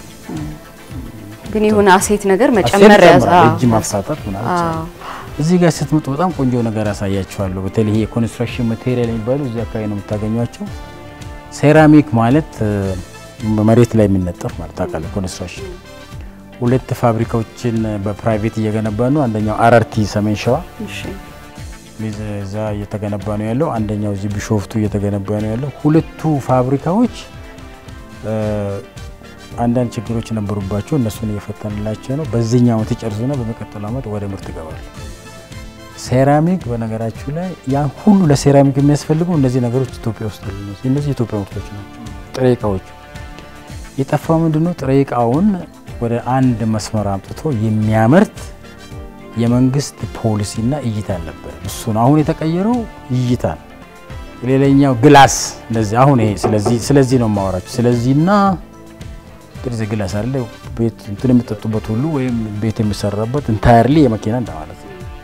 ግን የሆነ አሴት ነገር መጨመር ያዝ አዎ። እጅ ማፍሳጠት ምናምን ይቻላል። እዚህ ጋር ስትመጡ በጣም ቆንጆ ነገር ያሳያችኋለሁ። በተለይ ይሄ የኮንስትራክሽን ማቴሪያል የሚባሉ እዚህ አካባቢ ነው የምታገኟቸው። ሴራሚክ ማለት እ፣ መሬት ላይ የሚነጠፍ ማለት ታውቃለህ። ኮንስትራክሽን ሁለት ፋብሪካዎችን በፕራይቬት እየገነባ ነው። አንደኛው አረርቲ ሰሜን ሸዋ እሺ እዛ እየተገነባ ነው ያለው። አንደኛው እዚህ ቢሾፍቱ እየተገነባ ነው ያለው። ሁለቱ ፋብሪካዎች እ፣ አንዳንድ ችግሮች ነበሩባቸው። እነሱን እየፈተንላቸው ነው። በዚህኛው ዓመት ይጨርሱና በሚቀጥለው ዓመት ወደ ምርት ይገባሉ። ሴራሚክ በነገራችሁ ላይ ያን ሁሉ ለሴራሚክ የሚያስፈልጉ እነዚህ ነገሮች ኢትዮጵያ ውስጥ አሉ። እነዚህ የኢትዮጵያ ምርቶች ናቸው። ጥሬ እቃዎቹ የጠፋው ምንድነው? ጥሬ እቃውን ወደ አንድ መስመር አምጥቶ የሚያመርት የመንግስት ፖሊሲና እይታ አልነበረ። እሱ ነው አሁን የተቀየረው እይታ ነው። ሌላኛው ግላስ እንደዚህ አሁን ይሄ ስለዚህ ስለዚህ ነው የማወራችሁ። ስለዚህና ጥርዝ ግላስ አለ ቤት እንትን የምጠጡበት ሁሉ ወይም ቤት የሚሰራበት ኢንታየርሊ የመኪና እንደማለት ነው።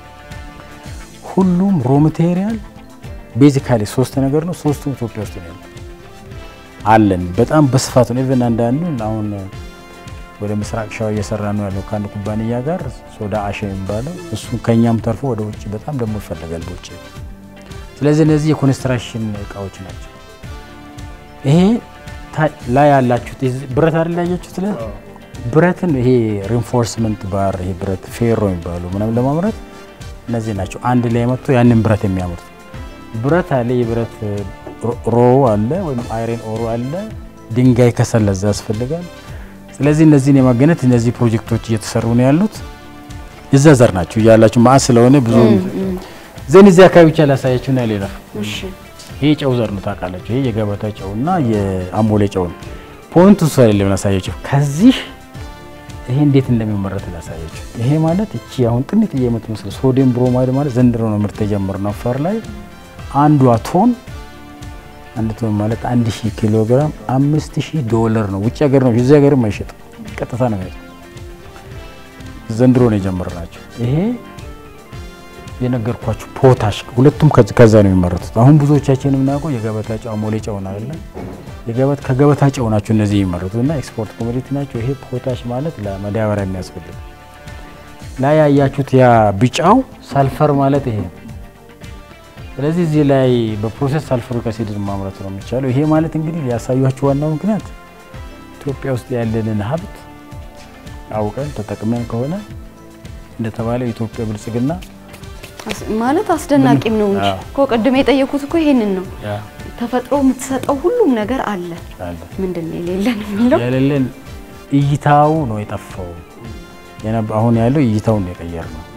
ሁሉም ሮ ማቴሪያል ቤዚካሊ ሶስት ነገር ነው። ሶስቱም ኢትዮጵያ ውስጥ ነው ያለው አለን በጣም በስፋት ነው። ኢቨን አንዳንዱ አሁን ወደ ምስራቅ ሸዋ እየሰራ ነው ያለው ከአንድ ኩባንያ ጋር ሶዳ አሸ የሚባለው እሱ ከኛም ተርፎ ወደ ውጭ በጣም ደግሞ ይፈለጋል በውጭ። ስለዚህ እነዚህ የኮንስትራክሽን እቃዎች ናቸው። ይሄ ታ- ላይ ያላችሁት የዚህ ብረት አይደል ያያችሁት? ለ ብረትን ይሄ ሪንፎርስመንት ባር ይሄ ብረት ፌሮ የሚባሉ ምናምን ለማምረት እነዚህ ናቸው አንድ ላይ መጥቶ ያንን ብረት የሚያመርቱ ብረት አለ የብረት ሮ- ሮ አለ ወይም አይረን ኦሮ አለ ድንጋይ ከሰል ለዛ ያስፈልጋል። ስለዚህ እነዚህን የማገነት እነዚህ ፕሮጀክቶች እየተሰሩ ነው ያሉት። እዛ ዘር ናቸው እያላችሁ ማአ ስለሆነ ብዙ ዘን እዚህ አካባቢ ብቻ ላሳያችሁና ሌላ እሺ ይሄ ጨው ዘር ነው ታውቃላችሁ። ይሄ የገበታ ጨውና የአሞሌ ጨው ነው። ፖይንቱ እሱ አይደለም ላሳያችሁ። ከዚህ ይሄ እንዴት እንደሚመረት ላሳያችሁ። ይሄ ማለት እቺ አሁን ጥንጥዬ የምትመስለው ሶዲየም ብሮማይድ ማለት ዘንድሮ ነው ምርት የጀመርነው አፋር ላይ አንዷ ቶን አንድ ቶን ማለት አንድ ሺህ ኪሎ ግራም አምስት ሺህ ዶላር ነው። ውጭ ሀገር ነው እዚህ ሀገርም አይሸጥም። ቀጥታ ነው የሚሸጠው። ዘንድሮ ነው የጀመርናቸው። ይሄ የነገርኳችሁ ፖታሽ ሁለቱም ከዚ- ከዛ ነው የሚመረቱት። አሁን ብዙዎቻችን የምናውቀው የገበታ ጨው አሞሌ ጨው ነው አይደለ? የገበት ከገበታ ጨው ናቸው እነዚህ የሚመረቱት እና ኤክስፖርት ኮሞዲቲ ናቸው። ይሄ ፖታሽ ማለት ለመዳበሪያ የሚያስፈልግ ላይ ያያችሁት ያ ቢጫው ሳልፈር ማለት ይሄ ነው። ስለዚህ እዚህ ላይ በፕሮሰስ ሳልፈሪክ አሲድን ማምረት ነው የሚቻለው። ይሄ ማለት እንግዲህ ሊያሳያችሁ ዋናው ምክንያት ኢትዮጵያ ውስጥ ያለንን ሀብት አውቀን ተጠቅመን ከሆነ እንደተባለ የኢትዮጵያ ብልጽግና አስ- ማለት አስደናቂም ነው እንጂ አዎ። እኮ ቅድም የጠየኩት እኮ ይሄንን ነው። ያ ተፈጥሮ የምትሰጠው ሁሉም ነገር አለ። አለ ምንድን ነው የሌለን የሚለው? የሌለን እይታው ነው የጠፋው። የነብ- አሁን ያለው እይታውን ነው የቀየር ነው።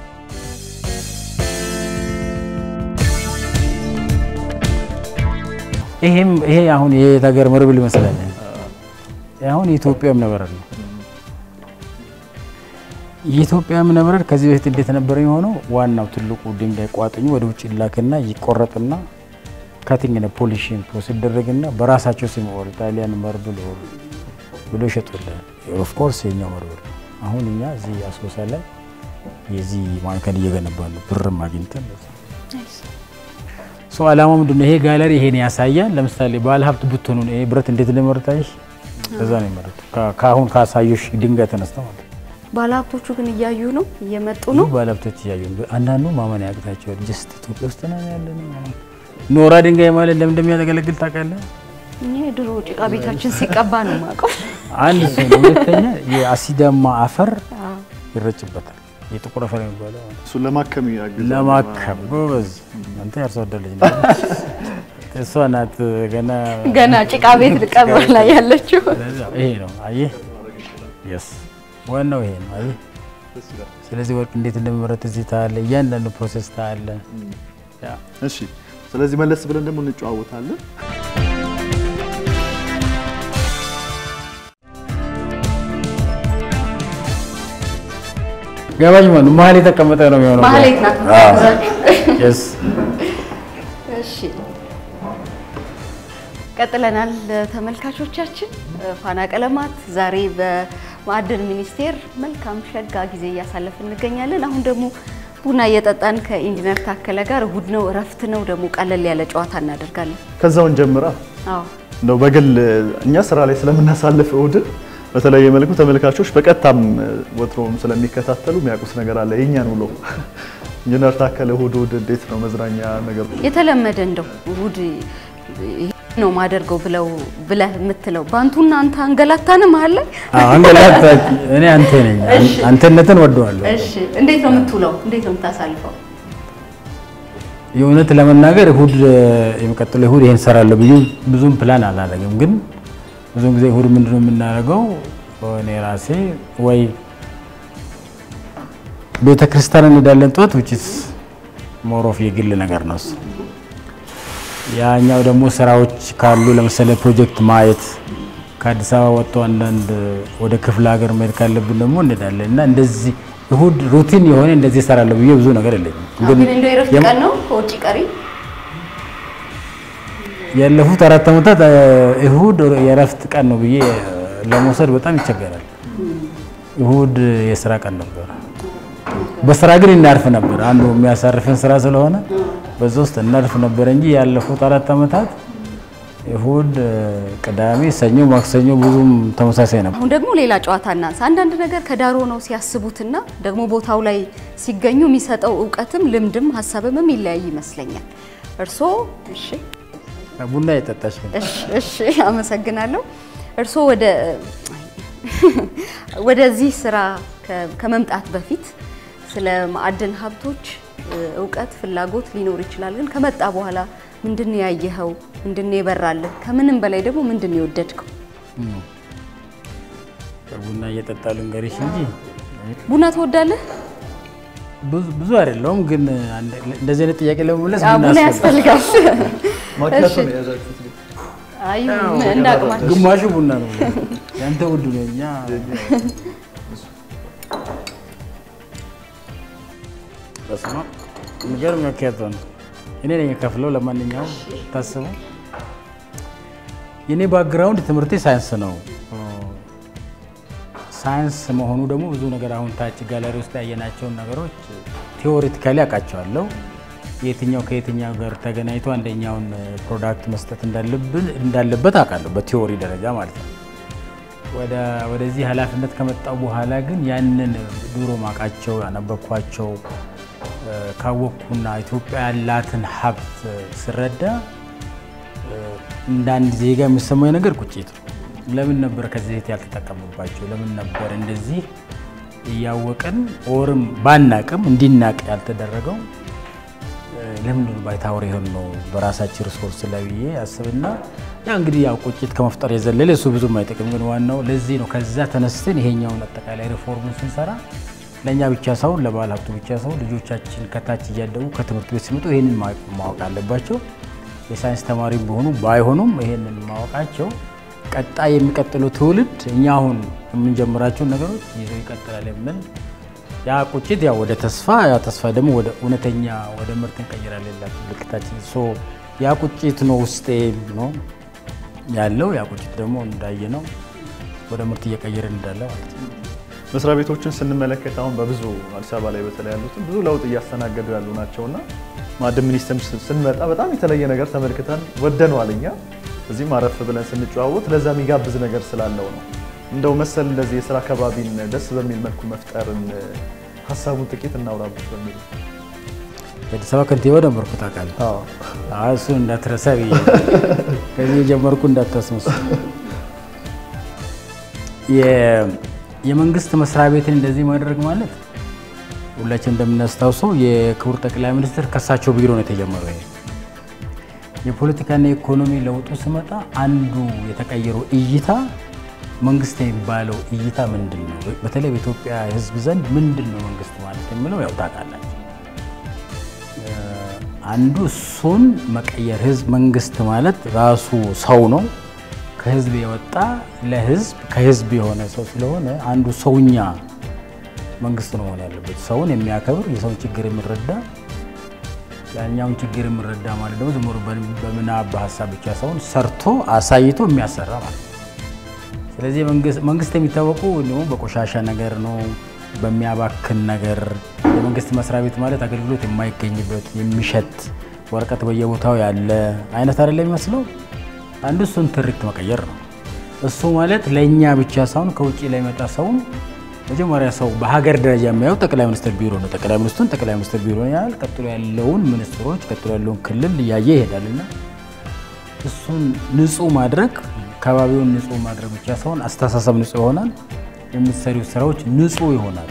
ይሄም ይሄ አሁን የየት ሀገር መርብል ይመስላል። ይሄ አሁን የኢትዮጵያ እብነበረድ ነው። የኢትዮጵያ እብነበረድ ከዚህ በፊት እንዴት ነበር የሆነው? ዋናው ትልቁ ድንጋይ ቋጥኙ ወደ ውጭ ይላክና ይቆረጥና ካቲንግ ነ ፖሊሽን ፕሮሰስ ይደረግና በራሳቸው ስም ኦር ጣሊያን መርብል ኦር ብሎ ይሸጡልሃል። ኦፍ ኮርስ የኛው መርብል አሁን እኛ እዚህ አሶሳ ላይ የዚህ ማዕከል እየገነባ ነው። ብርም አግኝተን ሶ አላማው ምንድን ነው? ይሄ ጋለሪ ይሄን ያሳያል። ለምሳሌ ባለ ሀብት ብትሆኑ ይሄ ብረት እንዴት እንደመረታይሽ ለዛ ነው የመረጡ ከአሁን ካሳዩሽ ድንጋይ ተነስተው ማለት ነው። ባለሀብቶቹ ግን እያዩ ነው እየመጡ ብዙ ነው። ባለሀብቶች እያዩ ነው። አንዳንዱ ማመን ያቅታቸዋል። ጀስት ኢትዮጵያ ውስጥ ነው ያለ ነው። ኖራ ድንጋይ ማለት ለምን እንደሚያገለግል ታውቃለህ? እኔ ድሮ ጭቃ ቤታችን ሲቀባ ነው የማውቀው። አንድ ሰው ነው። ሁለተኛ የአሲዳማ አፈር ይረጭበታል። የጥቁር አፈር የሚባለው እሱን ለማከም ያግዛል። ለማከም ጎበዝ። አንተ ያርሶ አደር ልጅ ነህ። እሷ ናት ገና ገና ጭቃ ቤት ልቀባ ላይ ያለችው ይሄ ነው አየህ። የስ ዋናው ይሄ ነው አየህ። ስለዚህ ወርቅ እንዴት እንደሚመረት እዚህ ታያለህ። እያንዳንዱ ፕሮሴስ ታያለህ። ያ እሺ፣ ስለዚህ መለስ ብለን ደግሞ እንጨዋወታለን። ገባኝ ማለት ነው። መሀል የተቀመጠ ነው የሚሆነው። ማህሌት ናት። አዎ። የስ እሺ ቀጥለናል። ተመልካቾቻችን ፋና ቀለማት ዛሬ በማዕድን ሚኒስቴር መልካም ሸጋ ጊዜ እያሳለፍን እንገኛለን። አሁን ደግሞ ቡና እየጠጣን ከኢንጂነር ታከለ ጋር እሁድ ነው እረፍት ነው ደግሞ ቀለል ያለ ጨዋታ እናደርጋለን። ከዛውን ጀምራ አዎ እንደው በግል እኛ ስራ ላይ ስለምናሳልፍ እሁድን በተለየ መልኩ ተመልካቾች በቀጥታም ወትሮም ስለሚከታተሉ የሚያውቁት ነገር አለ። የእኛን ውሎ ኢንጂነር ታከለ እሁድ እሁድ እንዴት ነው መዝናኛ ነገሩ? የተለመደ እንደው እሁድ ይሄ ነው ማደርገው ብለው ብለህ የምትለው በአንቱና አንተ አንገላታን መሀል ላይ አዎ፣ አንገላታ እኔ አንተ ነኝ። እሺ። አንተነትን ወደዋለሁ። እሺ እንዴት ነው የምትውለው? እንዴት ነው የምታሳልፈው? የእውነት ለመናገር እሁድ የሚቀጥለው እሁድ ይሄን ሰራለሁ ብዬ ብዙም ፕላን አላደርግም። ግን ብዙውን ጊዜ እሁድ ምንድነው የምናደርገው? እኔ ራሴ ወይ ቤተ ክርስቲያን እንሄዳለን ጠዋት which is more of የግል ነገር ነው እሱ። ያኛው ደግሞ ስራዎች ካሉ ለምሳሌ ፕሮጀክት ማየት ከአዲስ አበባ ወጥቶ አንዳንድ ወደ ክፍለ ሀገር መሄድ ካለብን ደግሞ እንሄዳለን እና እንደዚህ እሁድ ሩቲን የሆነ እንደዚህ እሰራለሁ ብዬ ብዙ ነገር የለኝም። ግን እንደው የእረፍት የም- ቀን ነው ከውጭ ቀሪ ያለፉት አራት ዓመታት እ፣ እሁድ የእረፍት ቀን ነው ብዬ ለመውሰድ በጣም ይቸገራል። እሁድ የስራ ቀን ነበር። በስራ ግን እናርፍ ነበር። አንዱ የሚያሳርፈን ስራ ስለሆነ በዛ ውስጥ እናርፍ ነበር እንጂ ያለፉት አራት ዓመታት እሁድ፣ እ፣ ቅዳሜ፣ ሰኞ፣ ማክሰኞ ብዙም ተመሳሳይ ነበር። አሁን ደግሞ ሌላ ጨዋታ እናንሳ። አንዳንድ ነገር ከዳር ሆነው ሲያስቡትና ደግሞ ቦታው ላይ ሲገኙ የሚሰጠው እውቀትም ልምድም ሀሳብም ይለያይ ይመስለኛል። እርስዎ እሺ ቡና የጠጣች ግን እሺ እሺ፣ አመሰግናለሁ። እርስዎ ወደ ወደዚህ ስራ ከ- ከመምጣት በፊት ስለ ማዕድን ሀብቶች እ፣ እውቀት ፍላጎት ሊኖር ይችላል። ግን ከመጣ በኋላ ምንድን ነው ያየኸው? ምንድን ነው የበራልህ? ከምንም በላይ ደግሞ ምንድን ነው የወደድከው? ቡና እየጠጣ ልንገርሽ እንጂ ቡና ትወዳለህ? ብዙ- ብዙ አይደለውም። ግን አንድ- እንደዚህ አይነት ጥያቄ ለመመለስ አዎ፣ ቡና ቡና ያስፈልጋል። ያስፈልጋል። ማኪያቶ እሺ። ነው የያዛችሁት? አይ እንደ አቅማችን ግማሹ ቡና ነው። ያንተ ውድ ነው። እኛ በስመ አብ የሚገርም መኪያቶ ነው። እኔ ነኝ የከፍለው። ለማንኛውም ታስበው የኔ ባክግራውንድ ትምህርቴ ሳይንስ ነው። ሳይንስ መሆኑ ደግሞ ብዙ ነገር አሁን ታች ጋለሪ ውስጥ ያየናቸውን ነገሮች ቴዎሬቲካሊ አውቃቸዋለሁ። የትኛው ከየትኛው ጋር ተገናኝቶ አንደኛውን ፕሮዳክት መስጠት እንዳለብን እንዳለበት አውቃለሁ በቲዎሪ ደረጃ ማለት ነው። ወደ ወደዚህ ኃላፊነት ከመጣው በኋላ ግን ያንን ድሮ ማውቃቸው ያነበብኳቸው እ፣ ካወቅኩና ኢትዮጵያ ያላትን ሀብት ስረዳ እ፣ እንደ አንድ ዜጋ የሚሰማኝ ነገር ቁጭት ነው። ለምን ነበር ከዚህ በፊት ያልተጠቀምባቸው? ለምን ነበር እንደዚህ እያወቅን ኦርም ባናቅም እንዲናቅ ያልተደረገው? እ፣ ለምንድን ነው ባይታወር ይሆን ነው በራሳችን ሪሶርስ ላይ ብዬ አስብና ያ እንግዲህ ያው ቁጭት ከመፍጠር የዘለለ እሱ ብዙም አይጠቅም። ግን ዋናው ለዚህ ነው ከዛ ተነስተን ይሄኛውን አጠቃላይ ሪፎርሙን ስንሰራ ለእኛ ብቻ ሳይሆን ለባለ ሀብቱ ብቻ ሳይሆን ልጆቻችን ከታች እያደጉ ከትምህርት ቤት ሲመጡ ይህንን ማ- ማወቅ አለባቸው። የሳይንስ ተማሪ ቢሆኑ ባይሆኑም ይሄንን ማወቃቸው ቀጣይ የሚቀጥለው ትውልድ እኛ አሁን የምንጀምራቸውን ነገሮች ይዘው ይቀጥላል የምን ያ ቁጭት ያው ወደ ተስፋ ያ ተስፋ ደግሞ ወደ እውነተኛ ወደ ምርት እንቀይራለን ይላል ምልክታችን። ሶ ያ ቁጭት ነው ውስጤ ነው ያለው። ያ ቁጭት ደግሞ እንዳየ ነው ወደ ምርት እየቀየርን እንዳለ ማለት ነው። መስሪያ ቤቶችን ስንመለከት አሁን በብዙ አዲስ አበባ ላይ በተለይ ያሉትን ብዙ ለውጥ እያስተናገዱ ያሉ ናቸውና ማዕድን ሚኒስቴር ስንመጣ በጣም የተለየ ነገር ተመልክተን ወደነዋል። እኛ እዚህም አረፍ ብለን ስንጨዋወት ለዛ የሚጋብዝ ነገር ስላለው ነው። እንደው መሰል እንደዚህ የስራ አካባቢን ደስ በሚል መልኩ መፍጠርን ሀሳቡን ጥቂት እናውራበት በሚል የአዲስ አበባ ከንቲባ ነበርኩ ታውቃለህ። አዎ እሱን እንዳትረሳ ብዬ ከዚህ የጀመርኩ እንዳታስመስ የመንግስት መስሪያ ቤትን እንደዚህ ማድረግ ማለት ሁላችን እንደምናስታውሰው የክቡር ጠቅላይ ሚኒስትር ከሳቸው ቢሮ ነው የተጀመረው። ይሄ የፖለቲካና የኢኮኖሚ ለውጡ ስመጣ አንዱ የተቀየረው እይታ መንግስት የሚባለው እይታ ምንድን ነው? በተለይ በኢትዮጵያ ሕዝብ ዘንድ ምንድን ነው መንግስት ማለት የሚለው ያው ታውቃላችሁ። አንዱ እሱን መቀየር ህዝብ መንግስት ማለት ራሱ ሰው ነው ከህዝብ የወጣ ለህዝብ ከህዝብ የሆነ ሰው ስለሆነ አንዱ ሰውኛ መንግስት ነው መሆን ያለበት። ሰውን የሚያከብር የሰውን ችግር የሚረዳ ያኛውን ችግር የሚረዳ ማለት ደግሞ ዝም ብሎ በምናብ በሀሳብ ብቻ ሰውን ሰርቶ አሳይቶ የሚያሰራ ማለት ነው። ስለዚህ መንግስት የሚታወቁ ደግሞ በቆሻሻ ነገር ነው፣ በሚያባክን ነገር። የመንግስት መስሪያ ቤት ማለት አገልግሎት የማይገኝበት የሚሸት ወረቀት በየቦታው ያለ አይነት አይደለም የሚመስለው አንዱ እሱን ትርክት መቀየር ነው። እሱ ማለት ለእኛ ብቻ ሳይሆን ከውጭ ላይ መጣ ሰውም መጀመሪያ ሰው በሀገር ደረጃ የሚያየው ጠቅላይ ሚኒስትር ቢሮ ነው። ጠቅላይ ሚኒስትሩን ጠቅላይ ሚኒስትር ቢሮ ያህል ቀጥሎ ያለውን ሚኒስትሮች ቀጥሎ ያለውን ክልል እያየ ይሄዳልና እሱን ንጹህ ማድረግ አካባቢውን ንጹህ ማድረግ ብቻ ሳይሆን አስተሳሰብ ንጹህ ይሆናል። የምትሰሪው ስራዎች ንጹህ ይሆናል።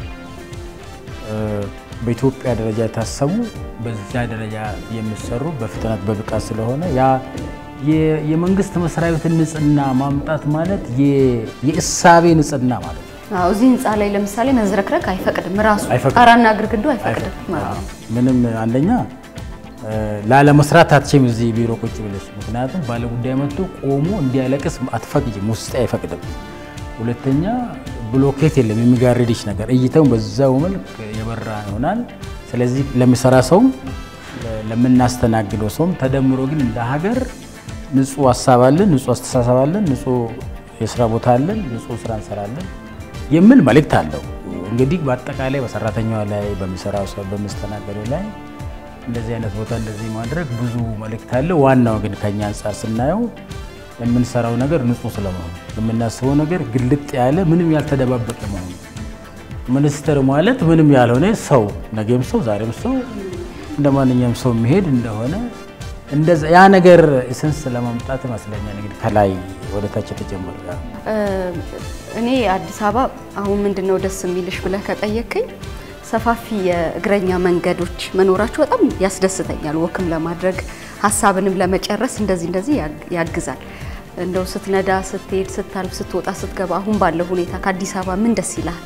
በኢትዮጵያ ደረጃ የታሰቡ በዚያ ደረጃ የሚሰሩ በፍጥነት በብቃት ስለሆነ ያ የመንግስት መስሪያ ቤትን ንጽህና ማምጣት ማለት የእሳቤ ንጽህና ማለት ነው። አዎ እዚህ ህንፃ ላይ ለምሳሌ መዝረክረክ አይፈቅድም። ራሱ አይፈቅድም። ጣራና ግድግዳው አይፈቅድም ማለት ነው። ምንም አንደኛ ላለመስራት አትችም እዚህ ቢሮ ቁጭ ብለሽ። ምክንያቱም ባለጉዳይ መጥቶ ቆሞ እንዲያለቅስ አትፈቅጂም፣ ውስጥ አይፈቅድም። ሁለተኛ ብሎኬት የለም የሚጋርድሽ ነገር፣ እይታውን በዛው መልክ የበራ ይሆናል። ስለዚህ ለሚሰራ ሰውም ለምናስተናግደው ሰውም ተደምሮ ግን እንደ ሀገር ንጹህ ሀሳብ አለን፣ ንጹህ አስተሳሰብ አለን፣ ንጹህ የስራ ቦታ አለን፣ ንጹህ ስራ እንሰራለን የሚል መልእክት አለው። እንግዲህ በአጠቃላይ በሰራተኛዋ ላይ በሚሰራው ሰው በሚስተናገደው ላይ እንደዚህ አይነት ቦታ እንደዚህ ማድረግ ብዙ መልእክት አለው። ዋናው ግን ከኛ አንጻር ስናየው የምንሰራው ነገር ንጹህ ስለመሆኑ የምናስበው ነገር ግልጥ ያለ ምንም ያልተደባበቀ መሆኑ ሚኒስትር ማለት ምንም ያልሆነ ሰው ነገም ሰው ዛሬም ሰው እንደ ማንኛውም ሰው የሚሄድ እንደሆነ እንደዛ ያ ነገር ስንስ ለማምጣት ይመስለኛል እንግዲህ ከላይ ወደ ታች የተጀመረ እኔ አዲስ አበባ አሁን ምንድን ነው ደስ የሚልሽ ብለህ ከጠየቅኝ ሰፋፊ የእግረኛ መንገዶች መኖራቸው በጣም ያስደስተኛል። ወክም ለማድረግ ሀሳብንም ለመጨረስ እንደዚህ እንደዚህ ያግዛል። እንደው ስትነዳ፣ ስትሄድ፣ ስታልፍ፣ ስትወጣ፣ ስትገባ አሁን ባለው ሁኔታ ከአዲስ አበባ ምን ደስ ይላል?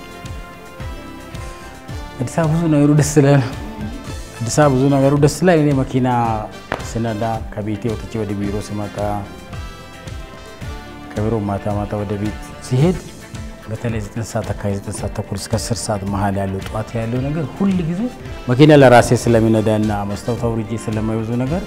አዲስ አበባ ብዙ ነገሩ ደስ ይላል። አዲስ አበባ ብዙ ነገሩ ደስ ይላል። እኔ መኪና ስነዳ ከቤቴ ወጥቼ ወደ ቢሮ ስመጣ ከቢሮ ማታ ማታ ወደ ቤት ሲሄድ በተለይ ዘጠኝ ሰዓት አካባቢ ዘጠኝ ሰዓት ተኩል እስከ አስር ሰዓት መሀል ያለው ጠዋት ያለው ነገር ሁል ጊዜ መኪና ለራሴ ስለሚነዳና መስታወት አውርጄ ስለማይወዙ ነገር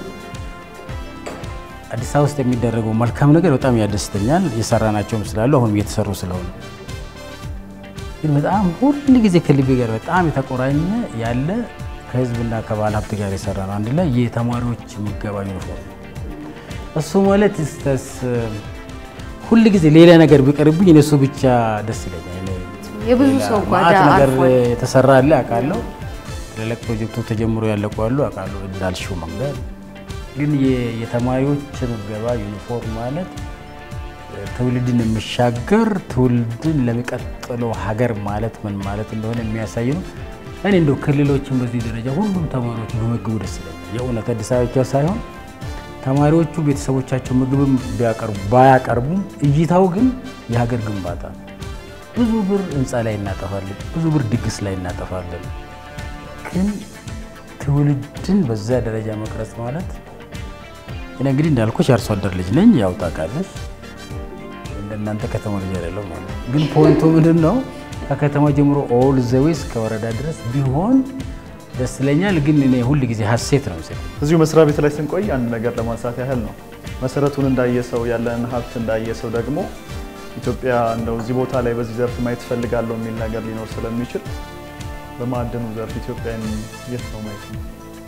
አዲስ አበባ ውስጥ የሚደረገው መልካም ነገር በጣም ያደስተኛል። የሰራናቸውም ስላሉ አሁንም እየተሰሩ ስለሆነ ግን በጣም ሁል ጊዜ ከልቤ ጋር በጣም የተቆራኘ ያለ ከህዝብና ከባለ ሀብት ጋር የሰራ ነው። አንድ ላይ የተማሪዎች ምገባ ዩኒፎርም እሱ ማለት ስተስ ሁል ጊዜ ሌላ ነገር ቢቀርብኝ እነሱ ብቻ ደስ ይለኛል። የብዙ ሰው ጓዳ ማዕት ነገር አልፏል። የተሰራ አለ አውቃለሁ። ትልልቅ ፕሮጀክቶች ተጀምሮ ያለቁ አሉ አውቃለሁ። እንዳልሽው መንገድ ግን የ- የተማሪዎች ምገባ ዩኒፎርም ማለት ትውልድን የሚሻገር ትውልድን ለሚቀጥለው ሀገር ማለት ምን ማለት እንደሆነ የሚያሳይ ነው። እኔ እንደው ክልሎችን በዚህ ደረጃ ሁሉም ተማሪዎች በምግቡ ደስ ይለኛል። የእውነት አዲስ አበባ ብቻ ሳይሆን ተማሪዎቹ ቤተሰቦቻቸው ምግብም ቢያቀርቡ ባያቀርቡም እይታው ግን የሀገር ግንባታ ነው። ብዙ ብር ህንፃ ላይ እናጠፋለን፣ ብዙ ብር ድግስ ላይ እናጠፋለን። ግን ትውልድን በዛ ደረጃ መቅረጽ ማለት እኔ እንግዲህ እንዳልኩሽ የአርሶ አደር ልጅ ነኝ፣ ያው ታውቃለች። እንደናንተ ከተማ ልጅ አይደለም ማለት ነው። ግን ፖይንቱ ምንድን ነው? ከከተማ ጀምሮ ኦል ዘዌስ ከወረዳ ድረስ ቢሆን ደስ ይለኛል። ግን እኔ ሁል ጊዜ ሀሴት ነው የሚሰጠኝ። እዚሁ መስሪያ ቤት ላይ ስንቆይ አንድ ነገር ለማንሳት ያህል ነው። መሰረቱን እንዳየ ሰው ያለን ሀብት እንዳየ ሰው ደግሞ ኢትዮጵያ እንደው እዚህ ቦታ ላይ በዚህ ዘርፍ ማየት እፈልጋለሁ የሚል ነገር ሊኖር ስለሚችል በማዕድኑ ዘርፍ ኢትዮጵያን የት ነው ማየት ነው?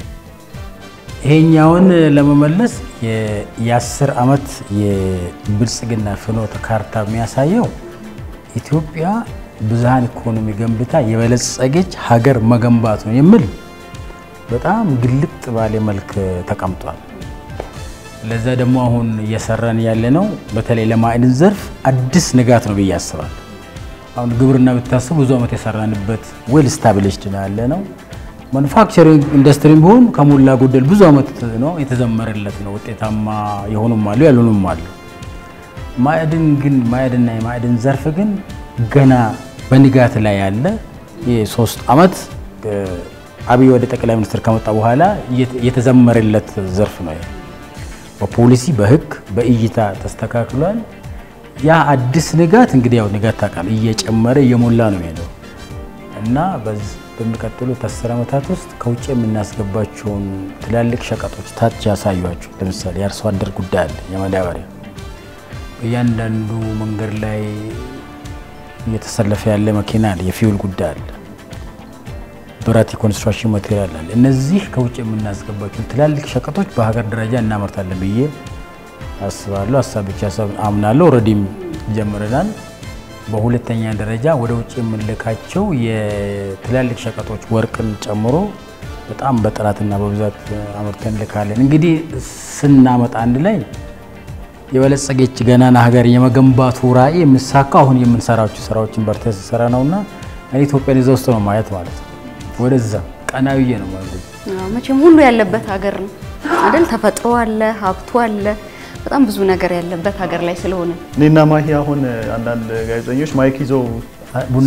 ይሄኛውን ለመመለስ የ- የአስር ዓመት የብልጽግና ፍኖተ ካርታ የሚያሳየው ኢትዮጵያ ብዝሃን ኢኮኖሚ ገንብታ የበለጸገች ሀገር መገንባት ነው የሚል በጣም ግልጥ ባለ መልክ ተቀምጧል። ለዛ ደግሞ አሁን እየሰራን ያለ ነው በተለይ ለማዕድን ዘርፍ አዲስ ንጋት ነው ብዬ አስባለሁ። አሁን ግብርና ብታስብ ብዙ ዓመት የሰራንበት ዌል ስታብሊሽድ ነው ያለ ነው። ማኑፋክቸሪንግ ኢንዱስትሪም ቢሆን ከሞላ ጎደል ብዙ ዓመት ነው የተዘመረለት ነው። ውጤታማ የሆኑም አሉ ያልሆኑም አሉ። ማዕድን ግን ማዕድንና የማዕድን ዘርፍ ግን ገና በንጋት ላይ ያለ የሶስት ዓመት አብይ ወደ ጠቅላይ ሚኒስትር ከመጣ በኋላ የተዘመረለት ዘርፍ ነው። በፖሊሲ በሕግ በእይታ ተስተካክሏል። ያ አዲስ ንጋት እንግዲህ ያው ንጋት ታውቃለህ እየጨመረ እየሞላ ነው የሚሄደው እና በዚህ በሚቀጥሉት አስር ዓመታት ውስጥ ከውጭ የምናስገባቸውን ትላልቅ ሸቀጦች ታች ያሳዩቸው። ለምሳሌ የአርሶ አደር ጉዳይ አለ፣ የማዳበሪያ እያንዳንዱ መንገድ ላይ እየተሰለፈ ያለ መኪና አለ፣ የፊውል ጉዳይ አለ፣ ብረት የኮንስትራክሽን ማቴሪያል አለ። እነዚህ ከውጭ የምናስገባቸውን ትላልቅ ሸቀጦች በሀገር ደረጃ እናመርታለን ብዬ አስባለሁ። ሀሳብ ብቻ አምናለሁ። ኦልሬዲም ጀምረናል። በሁለተኛ ደረጃ ወደ ውጭ የምንልካቸው የትላልቅ ሸቀጦች ወርቅን ጨምሮ በጣም በጥራትና በብዛት አምርተን እንልካለን። እንግዲህ ስናመጣ አንድ ላይ የበለጸገች ገናና ሀገር የመገንባቱ ራዕይ የሚሳካው አሁን የምንሰራቸው ስራዎችን በርተን ስንሰራ ነውና እኔ ኢትዮጵያን እዛ ውስጥ ነው ማየት ማለት ነው። ወደዛ ቀና ብዬ ነው ማለት አዎ፣ መቼም ሁሉ ያለበት ሀገር ነው አይደል? ተፈጥሮ አለ፣ ሀብቱ አለ፣ በጣም ብዙ ነገር ያለበት ሀገር ላይ ስለሆነ እኔና ማሂ አሁን አንዳንድ ጋዜጠኞች ማይክ ይዘው ቡና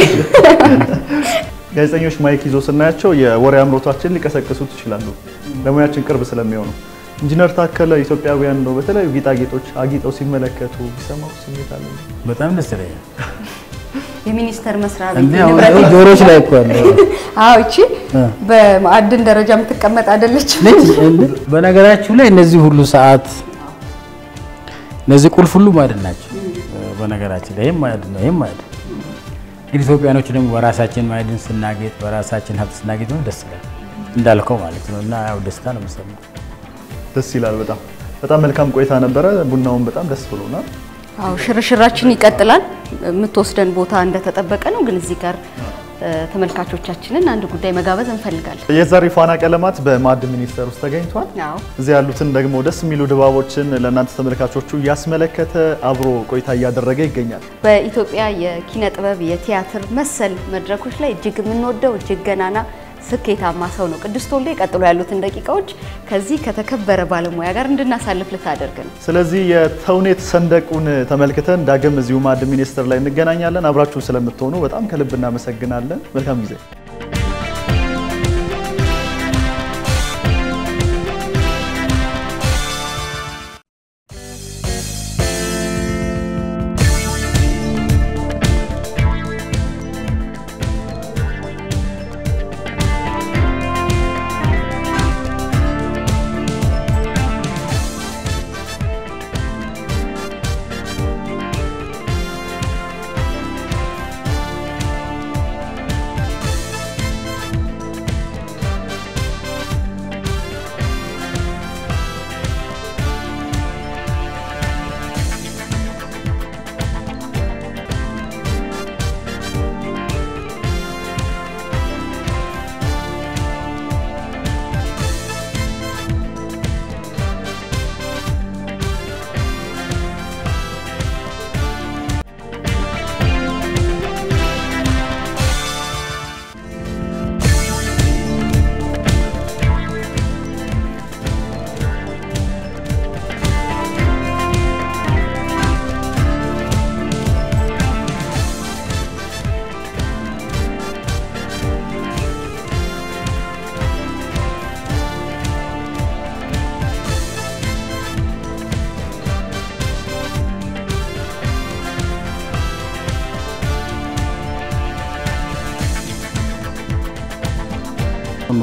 ጋዜጠኞች ማይክ ይዘው ስናያቸው የወሬ አምሮታችን ሊቀሰቅሱት ይችላሉ፣ ለሙያችን ቅርብ ስለሚሆኑ። ኢንጂነር ታከለ ኢትዮጵያውያን ነው በተለያዩ ጌጣጌጦች አጊጠው ሲመለከቱ ቢሰማው ስሜት አለ። በጣም ደስ ይለኛል። የሚኒስቴር መስሪያ ቤት እንዴ አሁን ንብረት ጆሮች ላይ እኮ አለ አዎ፣ እቺ በማዕድን ደረጃ የምትቀመጥ አይደለች። ነች። በነገራችሁ ላይ እነዚህ ሁሉ ሰዓት እነዚህ ቁልፍ ሁሉ ማዕድን ናቸው። በነገራችን ላይ ይሄም ማዕድን ነው፣ ይሄም ማዕድን እንግዲህ ኢትዮጵያኖች ደግሞ በራሳችን ማዕድን ስናጌጥ፣ በራሳችን ሀብት ስናጌጥ ነው ደስ ይላል እንዳልከው ማለት ነው። እና ያው ደስታ ነው የምሰማው። ደስ ይላል። በጣም በጣም መልካም ቆይታ ነበረ። ቡናውን በጣም ደስ ብሎናል። አዎ ሽርሽራችን ይቀጥላል። የምትወስደን ቦታ እንደተጠበቀ ነው። ግን እዚህ ጋር እ፣ ተመልካቾቻችንን አንድ ጉዳይ መጋበዝ እንፈልጋለን። የዛሬ ፋና ቀለማት በማዕድን ሚኒስቴር ውስጥ ተገኝቷል። አዎ እዚህ ያሉትን ደግሞ ደስ የሚሉ ድባቦችን ለእናንተ ተመልካቾቹ እያስመለከተ አብሮ ቆይታ እያደረገ ይገኛል። በኢትዮጵያ የኪነ ጥበብ የቲያትር መሰል መድረኮች ላይ እጅግ የምንወደው እጅግ ገናና ስኬታማ ሰው ነው ቅዱስ ቶልዴ። ቀጥሎ ያሉትን ደቂቃዎች ከዚህ ከተከበረ ባለሙያ ጋር እንድናሳልፍ ልታደርግ ነው። ስለዚህ የተውኔት ሰንደቁን ተመልክተን ዳግም እዚሁ ማዕድን ሚኒስቴር ላይ እንገናኛለን። አብራችሁን ስለምትሆኑ በጣም ከልብ እናመሰግናለን። መልካም ጊዜ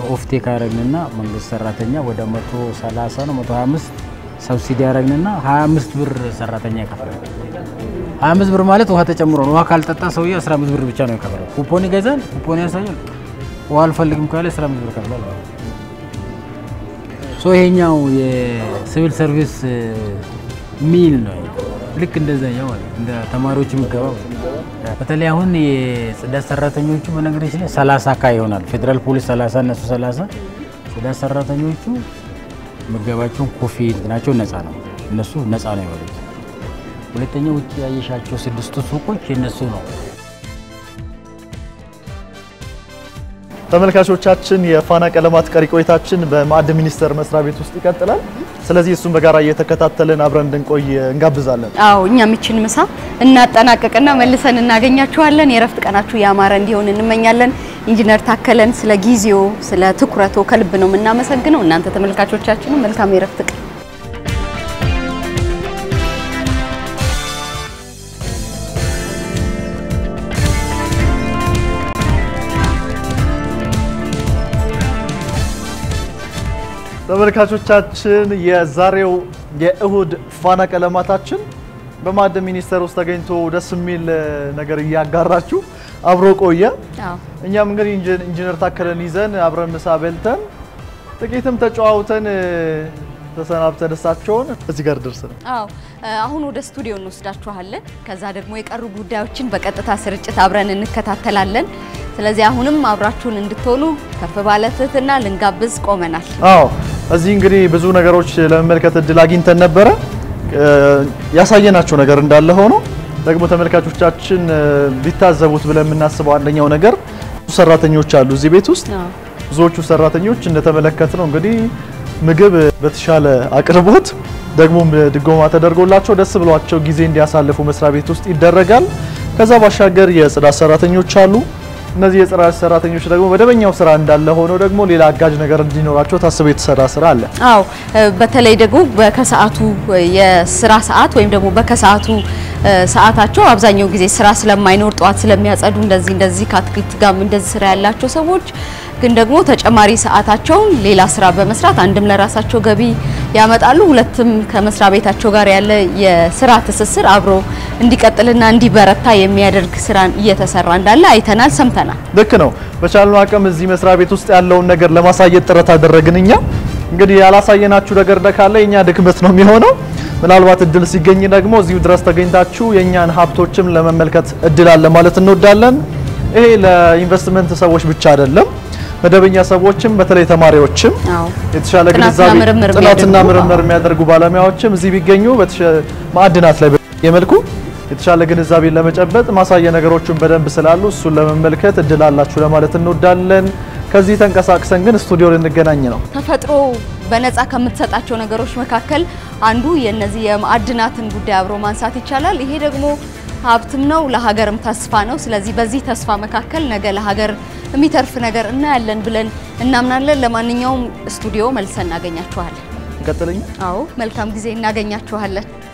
ኦፍቴክ አረግንና መንግስት ሰራተኛ ወደ 130 ነው 125 ሰብሲዲ አረግንና 25 ብር ሰራተኛ ይከፍላል። 25 ብር ማለት ውሃ ተጨምሮ ነው። ውሃ ካልጠጣ ሰውዬ 15 ብር ብቻ ነው ይከፍላል። ኩፖን ይገዛል፣ ኩፖን ያሳያል። ውሃ አልፈልግም ካለ 15 ብር ይከፍላል ማለት ነው። ሶ ይሄኛው የሲቪል ሰርቪስ ሚል ነው። ልክ እንደዛኛው ማለት እንደ ተማሪዎች የሚገባ በተለይ አሁን የጽዳት ሰራተኞቹ በነገራችን ላይ 30 ካ ይሆናል። ፌዴራል ፖሊስ 30 እነሱ 30 ጽዳት ሰራተኞቹ ምገባቸውን ኮፊ እንትናቸው ነፃ ነው። እነሱ ነፃ ነው ይበሉት። ሁለተኛው ውጭ ያየሻቸው ስድስቱ ሱቆች የነሱ ነው። ተመልካቾቻችን የፋና ቀለማት ቀሪ ቆይታችን በማዕድን ሚኒስቴር መስሪያ ቤት ውስጥ ይቀጥላል። ስለዚህ እሱን በጋራ እየተከታተልን አብረን እንድንቆይ እንጋብዛለን። አዎ እኛም ይችን ምሳ እናጠናቀቅና መልሰን እናገኛችኋለን። የእረፍት ቀናችሁ ያማረ እንዲሆን እንመኛለን። ኢንጂነር ታከለን ስለ ጊዜው ስለ ትኩረቶ ከልብ ነው የምናመሰግነው። እናንተ ተመልካቾቻችንም መልካም የእረፍት ቀን ተመልካቾቻችን የዛሬው የእሁድ ፋና ቀለማታችን በማዕድን ሚኒስቴር ውስጥ ተገኝቶ ደስ የሚል ነገር እያጋራችሁ አብሮ ቆየ። አዎ እኛም እንግዲህ ኢንጂ- ኢንጂነር ታከለን ይዘን አብረን ምሳ በልተን ጥቂትም ተጨዋውተን ተሰናብተን እሳቸውን እዚህ ጋር ደርሰናል። አዎ አሁን ወደ ስቱዲዮ እንወስዳችኋለን። ከዛ ደግሞ የቀሩ ጉዳዮችን በቀጥታ ስርጭት አብረን እንከታተላለን። ስለዚህ አሁንም አብራችሁን እንድትሆኑ ከፍ ባለ ትህትና ልንጋብዝ ቆመናል። አዎ እዚህ እንግዲህ ብዙ ነገሮች ለመመልከት እድል አግኝተን ነበረ። እ፣ ያሳየናቸው ነገር እንዳለ ሆኖ ደግሞ ተመልካቾቻችን እ፣ ቢታዘቡት ብለን የምናስበው አንደኛው ነገር ብዙ ሰራተኞች አሉ እዚህ ቤት ውስጥ። አዎ ብዙዎቹ ሰራተኞች እንደተመለከት ነው እንግዲህ ምግብ በተሻለ አቅርቦት ደግሞም ድጎማ ተደርጎላቸው ደስ ብሏቸው ጊዜ እንዲያሳልፉ መስሪያ ቤት ውስጥ ይደረጋል። ከዛ ባሻገር የጽዳት ሰራተኞች አሉ። እነዚህ የጽዳት ሰራተኞች ደግሞ መደበኛው ስራ እንዳለ ሆኖ ደግሞ ሌላ አጋዥ ነገር እንዲኖራቸው ታስቦ የተሰራ ስራ አለ። አዎ በተለይ ደግሞ በከሰዓቱ የስራ ሰዓት ወይም ደግሞ በከሰዓቱ ሰዓታቸው አብዛኛው ጊዜ ስራ ስለማይኖር ጠዋት ስለሚያጸዱ እንደዚህ እንደዚህ ከአትክልት ጋር እንደዚህ ስራ ያላቸው ሰዎች ግን ደግሞ ተጨማሪ ሰዓታቸውን ሌላ ስራ በመስራት አንድም ለራሳቸው ገቢ ያመጣሉ፣ ሁለትም ከመስሪያ ቤታቸው ጋር ያለ የስራ ትስስር አብሮ እንዲቀጥልና እንዲበረታ የሚያደርግ ስራን እየተሰራ እንዳለ አይተናል፣ ሰምተናል። ልክ ነው። በቻልነው አቅም እዚህ መስሪያ ቤት ውስጥ ያለውን ነገር ለማሳየት ጥረት አደረግን። እኛ እንግዲህ ያላሳየናችሁ ነገር ካለ የኛ ድክመት ነው የሚሆነው። ምናልባት እድል ሲገኝ ደግሞ እዚሁ ድረስ ተገኝታችሁ የእኛን ሀብቶችም ለመመልከት እድል አለ ማለት እንወዳለን። ይሄ ለኢንቨስትመንት ሰዎች ብቻ አይደለም፣ መደበኛ ሰዎችም በተለይ ተማሪዎችም አዎ የተሻለ ጥናትና ግንዛቤ ምርምር ጥናትና የሚያደርጉ፣ ምርምር አዎ። የሚያደርጉ ባለሙያዎችም እዚህ ቢገኙ በተሻ- ማዕድናት ላይ በተለየ መልኩ የተሻለ ግንዛቤን ለመጨበጥ ማሳያ ነገሮችን በደንብ ስላሉ እሱን ለመመልከት እድል አላችሁ ለማለት እንወዳለን። ከዚህ ተንቀሳቅሰን ግን ስቱዲዮ ልንገናኝ ነው። ተፈጥሮ በነፃ ከምትሰጣቸው ነገሮች መካከል አንዱ የነዚህ የማዕድናትን ጉዳይ አብሮ ማንሳት ይቻላል። ይሄ ደግሞ ሀብትም ነው፣ ለሀገርም ተስፋ ነው። ስለዚህ በዚህ ተስፋ መካከል ነገ ለሀገር የሚተርፍ ነገር እናያለን ብለን እናምናለን። ለማንኛውም ስቱዲዮ መልሰን እናገኛችኋለን። እንቀጥለኛ አዎ መልካም ጊዜ እናገኛችኋለን።